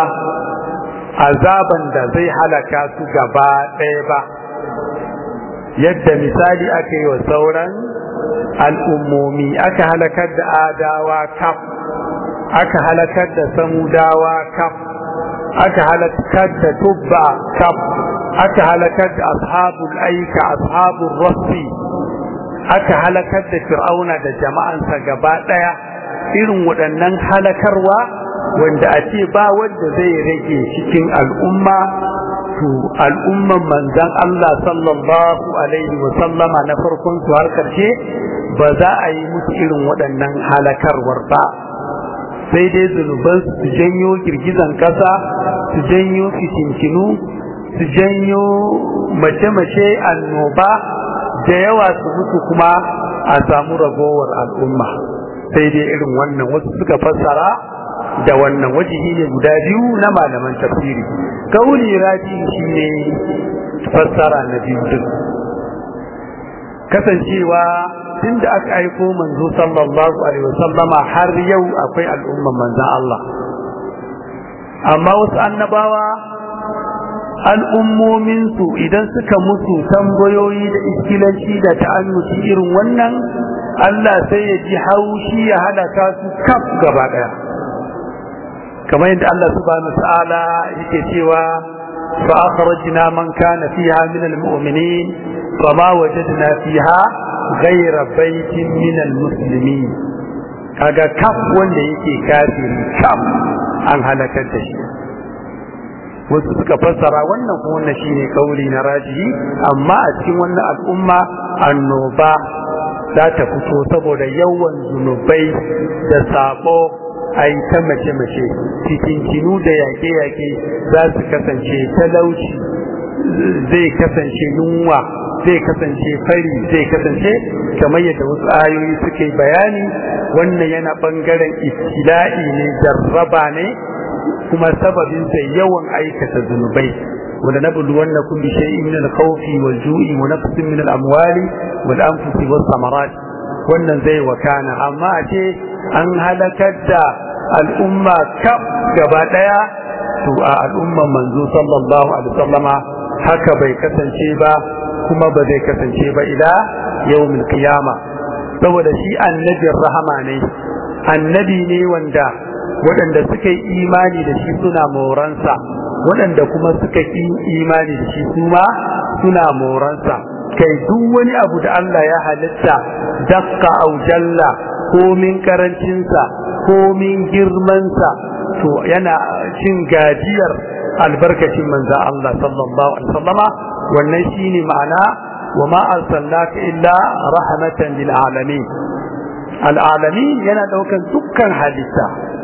azaban da zai halaka su gaba ɗaya ba yadda misali aka yi wa sauran al'ummomi aka halakar da adawa kaf aka halakar da samudawa kaf aka halakar da tubba kaf aka halakar da ashabul aika ashabul rassi aka halakar da fir'auna da jama'ansa gaba ɗaya irin waɗannan halakarwa wanda a ce ba wanda zai rage cikin al'umma to al'umman manzan Allah sallallahu alaihi wa sallama na farkon su har karshe ba za a yi musu irin waɗannan halakarwar ba sai dai zunuban su janyo girgizan ƙasa su janyo fitintinu su janyo mace-mace annoba da yawa su mutu kuma a samu ragowar al'umma sai dai irin wannan wasu suka fassara da wannan wajihi ne guda biyu na malaman tafsiri kauli raji shi ne fassara na biyu duk kasancewa tun da aka aiko manzo sallallahu alaihi wasallama har yau akwai al'umman manzan Allah amma wasu annabawa al'ummominsu idan suka musu tambayoyi da iskilanci da ta'annuci irin wannan Allah sai ya ji haushi ya halaka su kaf gaba daya kamar yadda Allah subhanahu ta'ala yake cewa fa akhrajna man kana fiha min almu'minin fama wajadna fiha ghayra baitin min almuslimin kaga kaf wanda yake kafiri kaf an halakar da shi wasu suka fassara wannan kuma wannan shine kauli na rajihi amma a cikin wannan al'umma annoba za ta fito saboda yawan zunubai da sabo a yi ta mace-mace fitintinu da yaƙe-yaƙe za su kasance talauci zai kasance yunwa zai kasance fari zai kasance kamar yadda wasu ayoyi suke bayani wannan yana ɓangaren ibtila'i ne jarraba ne kuma sababinsa yawan aikata zunubai ولنبلونكم بشيء من الخوف والجوع ونقص من الأموال والأنفس والثمرات wannan zai wakana amma a ce an halakar da al'umma kaf gaba daya to a al'umman manzo sallallahu alaihi wasallama haka bai kasance ba kuma ba zai kasance ba ila yawmil qiyama saboda shi annabin rahama ne annabi ne wanda waɗanda suka yi imani da shi suna moransa waɗanda kuma suka yi imani da shi kuma suna moransa kai duk wani abu da Allah ya halitta dakka au jalla komin karancinsa komin girmansa to yana cin gajiyar albarkacin manza Allah sallallahu alaihi wasallama wannan shine ma'ana wa ma arsalnaka illa rahmatan lil alamin al alamin yana daukan dukkan halitta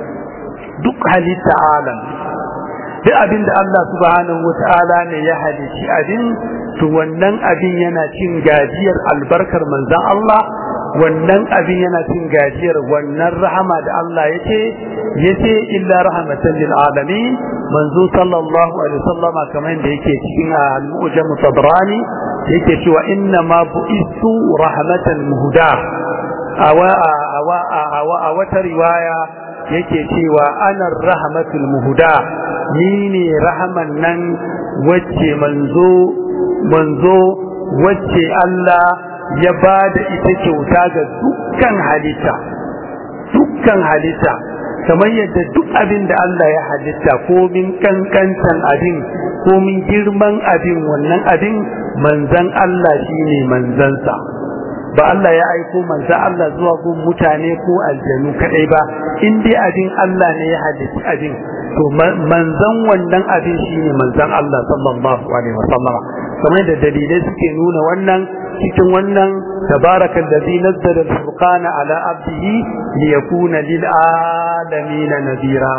duk halitta alam duk abin da Allah subhanahu wata'ala ne ya halici abin to wannan abin yana cin gajiyar albarkar manzan Allah wannan abin yana cin gajiyar wannan rahama da Allah yace yace illa rahmatan lil alamin manzo sallallahu alaihi wasallama kamar da yake cikin al-mu'jam tabrani yake cewa inna ma bu'istu rahmatan muhda awa awa awa a wata riwaya yake cewa ana rahmatul muhda ni ne rahaman nan wacce manzo manzo wacce Allah ya ba da ita kyauta ga dukkan halitta dukkan halitta kamar yadda duk abin da Allah ya halitta komin kankantan abin komin girman abin wannan abin manzan Allah shine manzansa ba Allah ya aiko manzan Allah zuwa gun mutane ko aljanu kadai ba in dai abin Allah ne ya halitta abin to manzan wannan abin shine manzan Allah sallallahu alaihi wasallam kamar da dalilai suke nuna wannan cikin wannan tabaraka allazi nazzala al-furqana ala abdihi liyakuna lil alamin nadira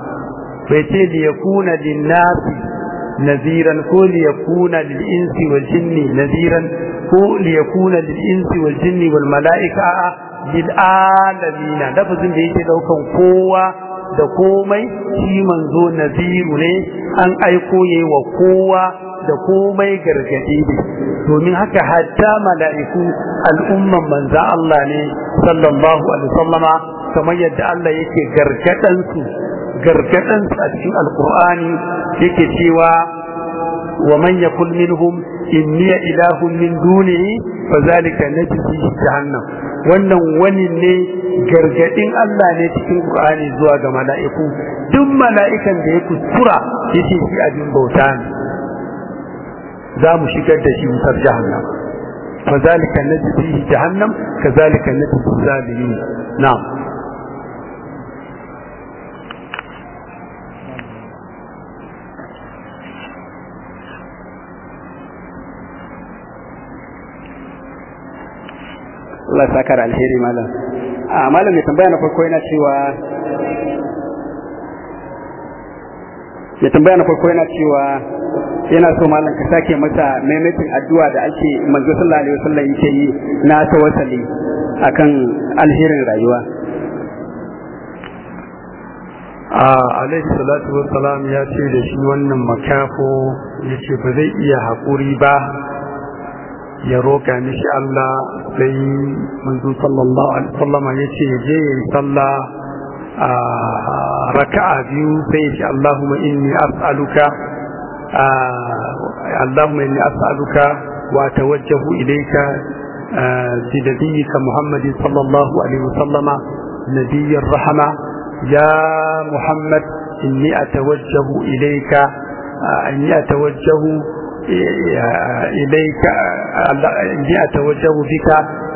bai ce liyakuna lin nasi naziran ko liyakuna lil insi wal jinni naziran ko liyakuna lil insi wal jinni wal malaika lil alamin lafazin da yake daukan kowa da komai shi manzo naziru ne an aiko yayi wa kowa da komai gargadi ne domin haka hatta mala'iku al'umman manza Allah ne sallallahu alaihi wasallama kamar yadda Allah yake gargadan su gargadan su a cikin alqur'ani yake cewa wa man yakul minhum inni ilahun min dunihi fazalika najzi jahannam wannan wani ne gargadin Allah ne cikin Qur'ani zuwa ga mala'iku duk mala'ikan da ya kuskura yace shi abin bauta ne za mu shigar da shi wutar jahannam fazalika najzi jahannam kazalika najzi zalimin na'am Allah saka da alheri malam a malam mai tambaya na farko yana cewa ya tambaya na farko yana cewa yana so malam ka sake masa maimaitin addu'a da ake manzo sallallahu alaihi wasallam yake yi na tawassali akan alherin rayuwa a alaihi salatu wassalam ya ce da shi wannan makafo ya ce ba zai iya haƙuri ba ya roƙa mishi Allah sai manzo sallallahu alaihi wasallam ya ce je yayi sallah a raka'a biyu sai ya ce Allahumma inni as'aluka Allahumma inni as'aluka wa atawajjahu ilayka bi nabiyyika Muhammad sallallahu alaihi wasallama nabiyyir rahma ya Muhammad inni atawajjahu ilayka inni atawajjahu إليك إني أتوجه بك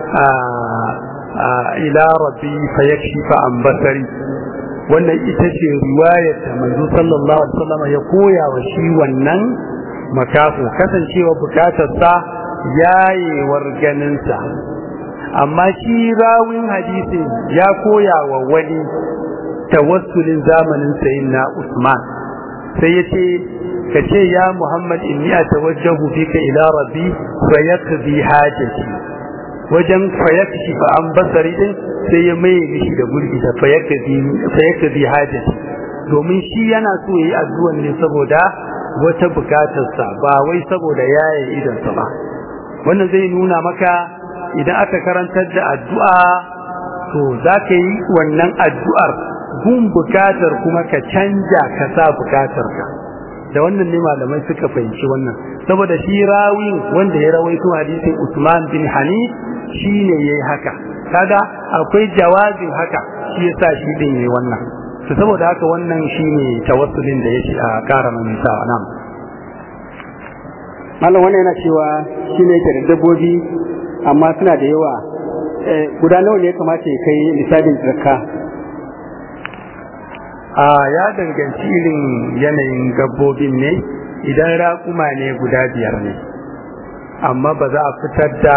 إلى ربي فيكشف عن بصري wannan ita ce riwayar da manzo sallallahu alaihi wasallam ya koya wa shi wannan makafu kasancewa bukatarsa yayewar ganinsa amma shi rawin hadisin ya koya wa wani tawassulin zamanin sayin na Usman sai ya ce ka ce ya Muhammad inni atawajjahu bika ila rabbi fa yakzi hajati wajen fa yakshi fa an basari din sai ya mai mishi da gurbi da fa yakzi fa yakzi hajati domin shi yana so yayi addu'an ne saboda wata bukatarsa ba wai saboda yayin idansa ba wannan zai nuna maka idan aka karantar da addu'a to za ka yi wannan addu'ar gun bukatar kuma ka canja ka sa bukatarka da wannan ne malamai suka fahimci wannan saboda shi rawin wanda ya rawaito hadisin Usman bin Hanif shine yayi haka kaga akwai jawazin haka shi yasa shi din yayi wannan to saboda haka wannan shine tawassulin da yake a karama mai sa nan malam wannan yana cewa shine yake da dabbobi amma suna da yawa guda nawa ne ya kamata ya kai lissafin zakka a ya danganci irin yanayin gabbobin ne idan raƙuma ne guda biyar ne amma ba za a fitar da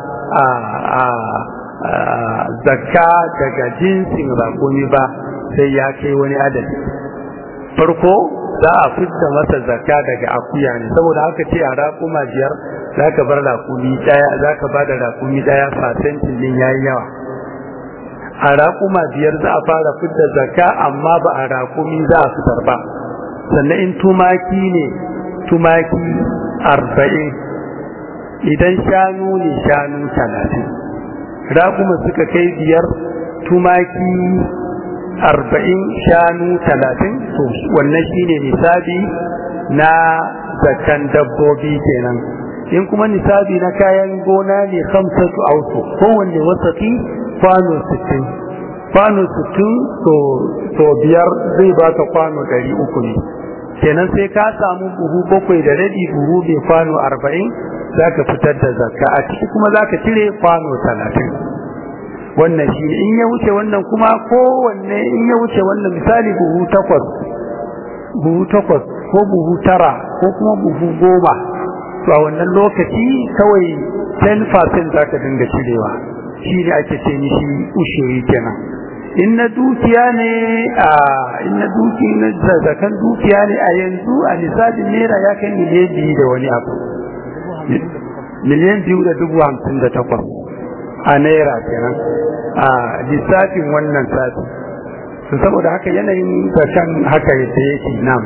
zakka daga jinsin raƙumi ba sai ya kai wani adadi farko za a fitar masa zakka daga akuya ne saboda haka ce a raƙuma biyar za ka bar raƙumi ɗaya za ka ba da raƙumi ɗaya fasentin din ya yi yawa a raƙuma biyar za a fara fitar zakka amma ba a raƙumi za a fitar ba sannan in tumaki ne tumaki arba'in idan shanu ne shanu talatin raƙuma suka kai biyar tumaki arba'in shanu talatin to wannan shine nisabi na zakkan dabbobi kenan in kuma nisabi na kayan gona ne kamsatu auto kowanne wasaki kwano 60 kwano 60 to biyar zai baka kwano 300 ne kenan sai ka samu buhu bakwai da rabi buhu mai kwano 40 zaka fitar da zakka a ciki kuma zaka cire kwano 30 wannan shi in ya wuce wannan kuma kowanne in ya wuce wannan misali buhu takwas buhu takwas ko buhu tara ko kuma buhu goma to a wannan lokaci kawai 10% zaka dinga cirewa shi ne ake ce mishi ushiri kenan in na dukiya ne a in na duki na zakan dukiya ne a yanzu a lissafin naira ya kai miliyan biyu da wani abu miliyan biyu da dubu hamsin da takwas a naira kenan a lissafin wannan sati to saboda haka yanayin zakan haka yadda yake nam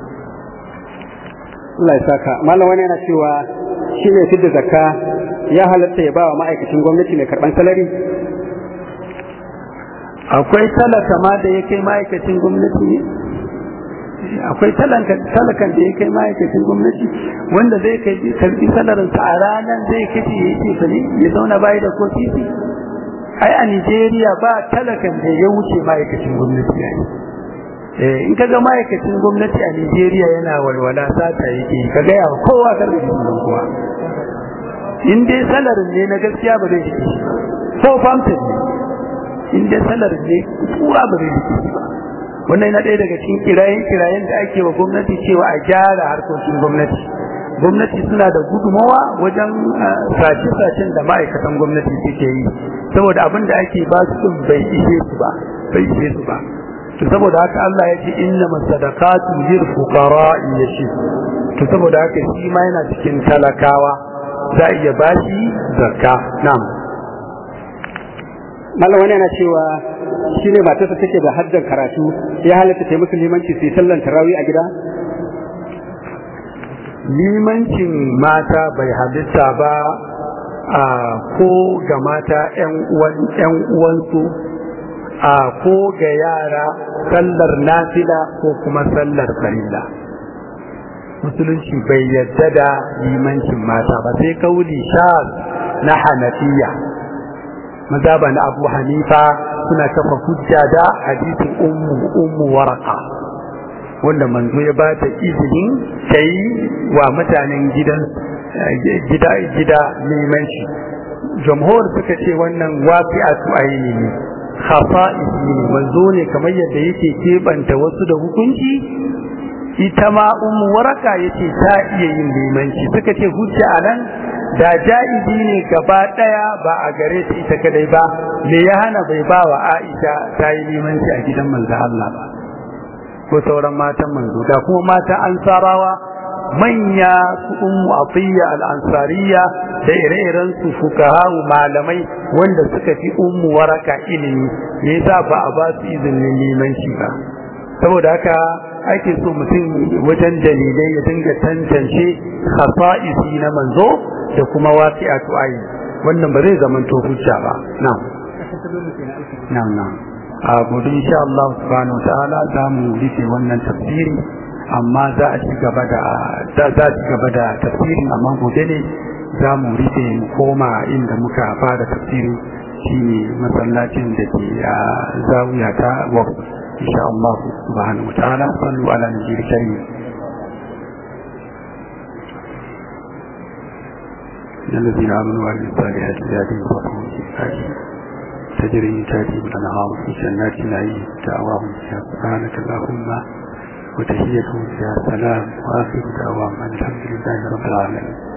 Allah ya saka malam wani yana cewa shi ne fidda zakka ya halatta ya ba wa ma'aikacin gwamnati mai karban salari akwai talaka ma da ya kai ma'aikacin gwamnati ne akwai talakan da ya kai ma'aikacin gwamnati wanda zai kai karbi salarinsa a ranar zai kace ya ce fali ya zauna bayi da ko titi ai a Nigeria ba talakan da ya wuce ma'aikacin gwamnati ne in ka ga ma'aikacin gwamnati a Nigeria yana walwala sata yake ka ga yawa kowa kar da kowa in dai salarin ne na gaskiya ba zai rike shi ko famtin ne in dai salarin ne kura ba zai rike shi ba wannan yana ɗaya daga cikin kirayen kirayen da ake wa gwamnati cewa a gyara harkokin gwamnati gwamnati suna da gudumawa wajen sace-sacen da ma'aikatan gwamnati suke yi saboda abin da ake ba su din bai ishe su ba bai ishe su ba to saboda haka Allah ya ce inna masadaqatu lil fuqara yashi to saboda haka shi ma yana cikin talakawa za a iya bashi zakka na'am mallam wani yana cewa shi ne matarsa take da haddan karatu ya halatta ta musu limanci su yi sallan tarawih a gida limancin mata bai halitta ba a ko ga mata 'yan uwansu a ko ga yara sallar nafila ko kuma sallar farilla musulunci bai yadda da limancin mata ba sai kauli sha na hanafiya mazaba na abu hanifa suna kafa hujja da hadisin ummu ummu waraka wanda manzo ya bata izinin kai wa mutanen gidan gida gida limanci jamhur suka ce wannan waqi'atu aini ne khafa'isi ne manzo ne kamar yadda yake kebanta wasu da hukunci ita ma ummu waraka yace ta iya yin limanci suka ce hujja anan da ja'izi ne gaba daya ba a gare ta ita kadai ba me ya hana bai ba wa Aisha ta yi limanci a gidan manzo Allah ba ko sauran matan manzo da kuma mata ansarawa manya su ummu atiya al-ansariya da ire-iren su fukaha malamai wanda suka fi ummu waraka ilimi me yasa ba a ba su izinin limanci ba saboda haka ake so mutum wajen dalilai ya dinga tantance khasa'isi na manzo da kuma waqi'atu ayi wannan ba zai zama to hujja ba na'am na'am na'am a gobe insha Allah subhanahu wa ta'ala za mu rufe wannan tafsiri amma za a ci gaba da za a ci gaba da tafsirin amma gobe ne za mu rufe mu koma inda muka fara tafsiri shine masallacin da ke a zawiya ta waqf insha Allah subhanahu wa ta'ala sallu ala nabiyil karim الذين آمنوا وعملوا الصالحات زادهم فضلهم في تجري من تحتهم الأنهار في جنات النعيم دعواهم فيها سبحانك اللهم وتحيتهم فيها سلام وآخر دعواهم الحمد لله رب العالمين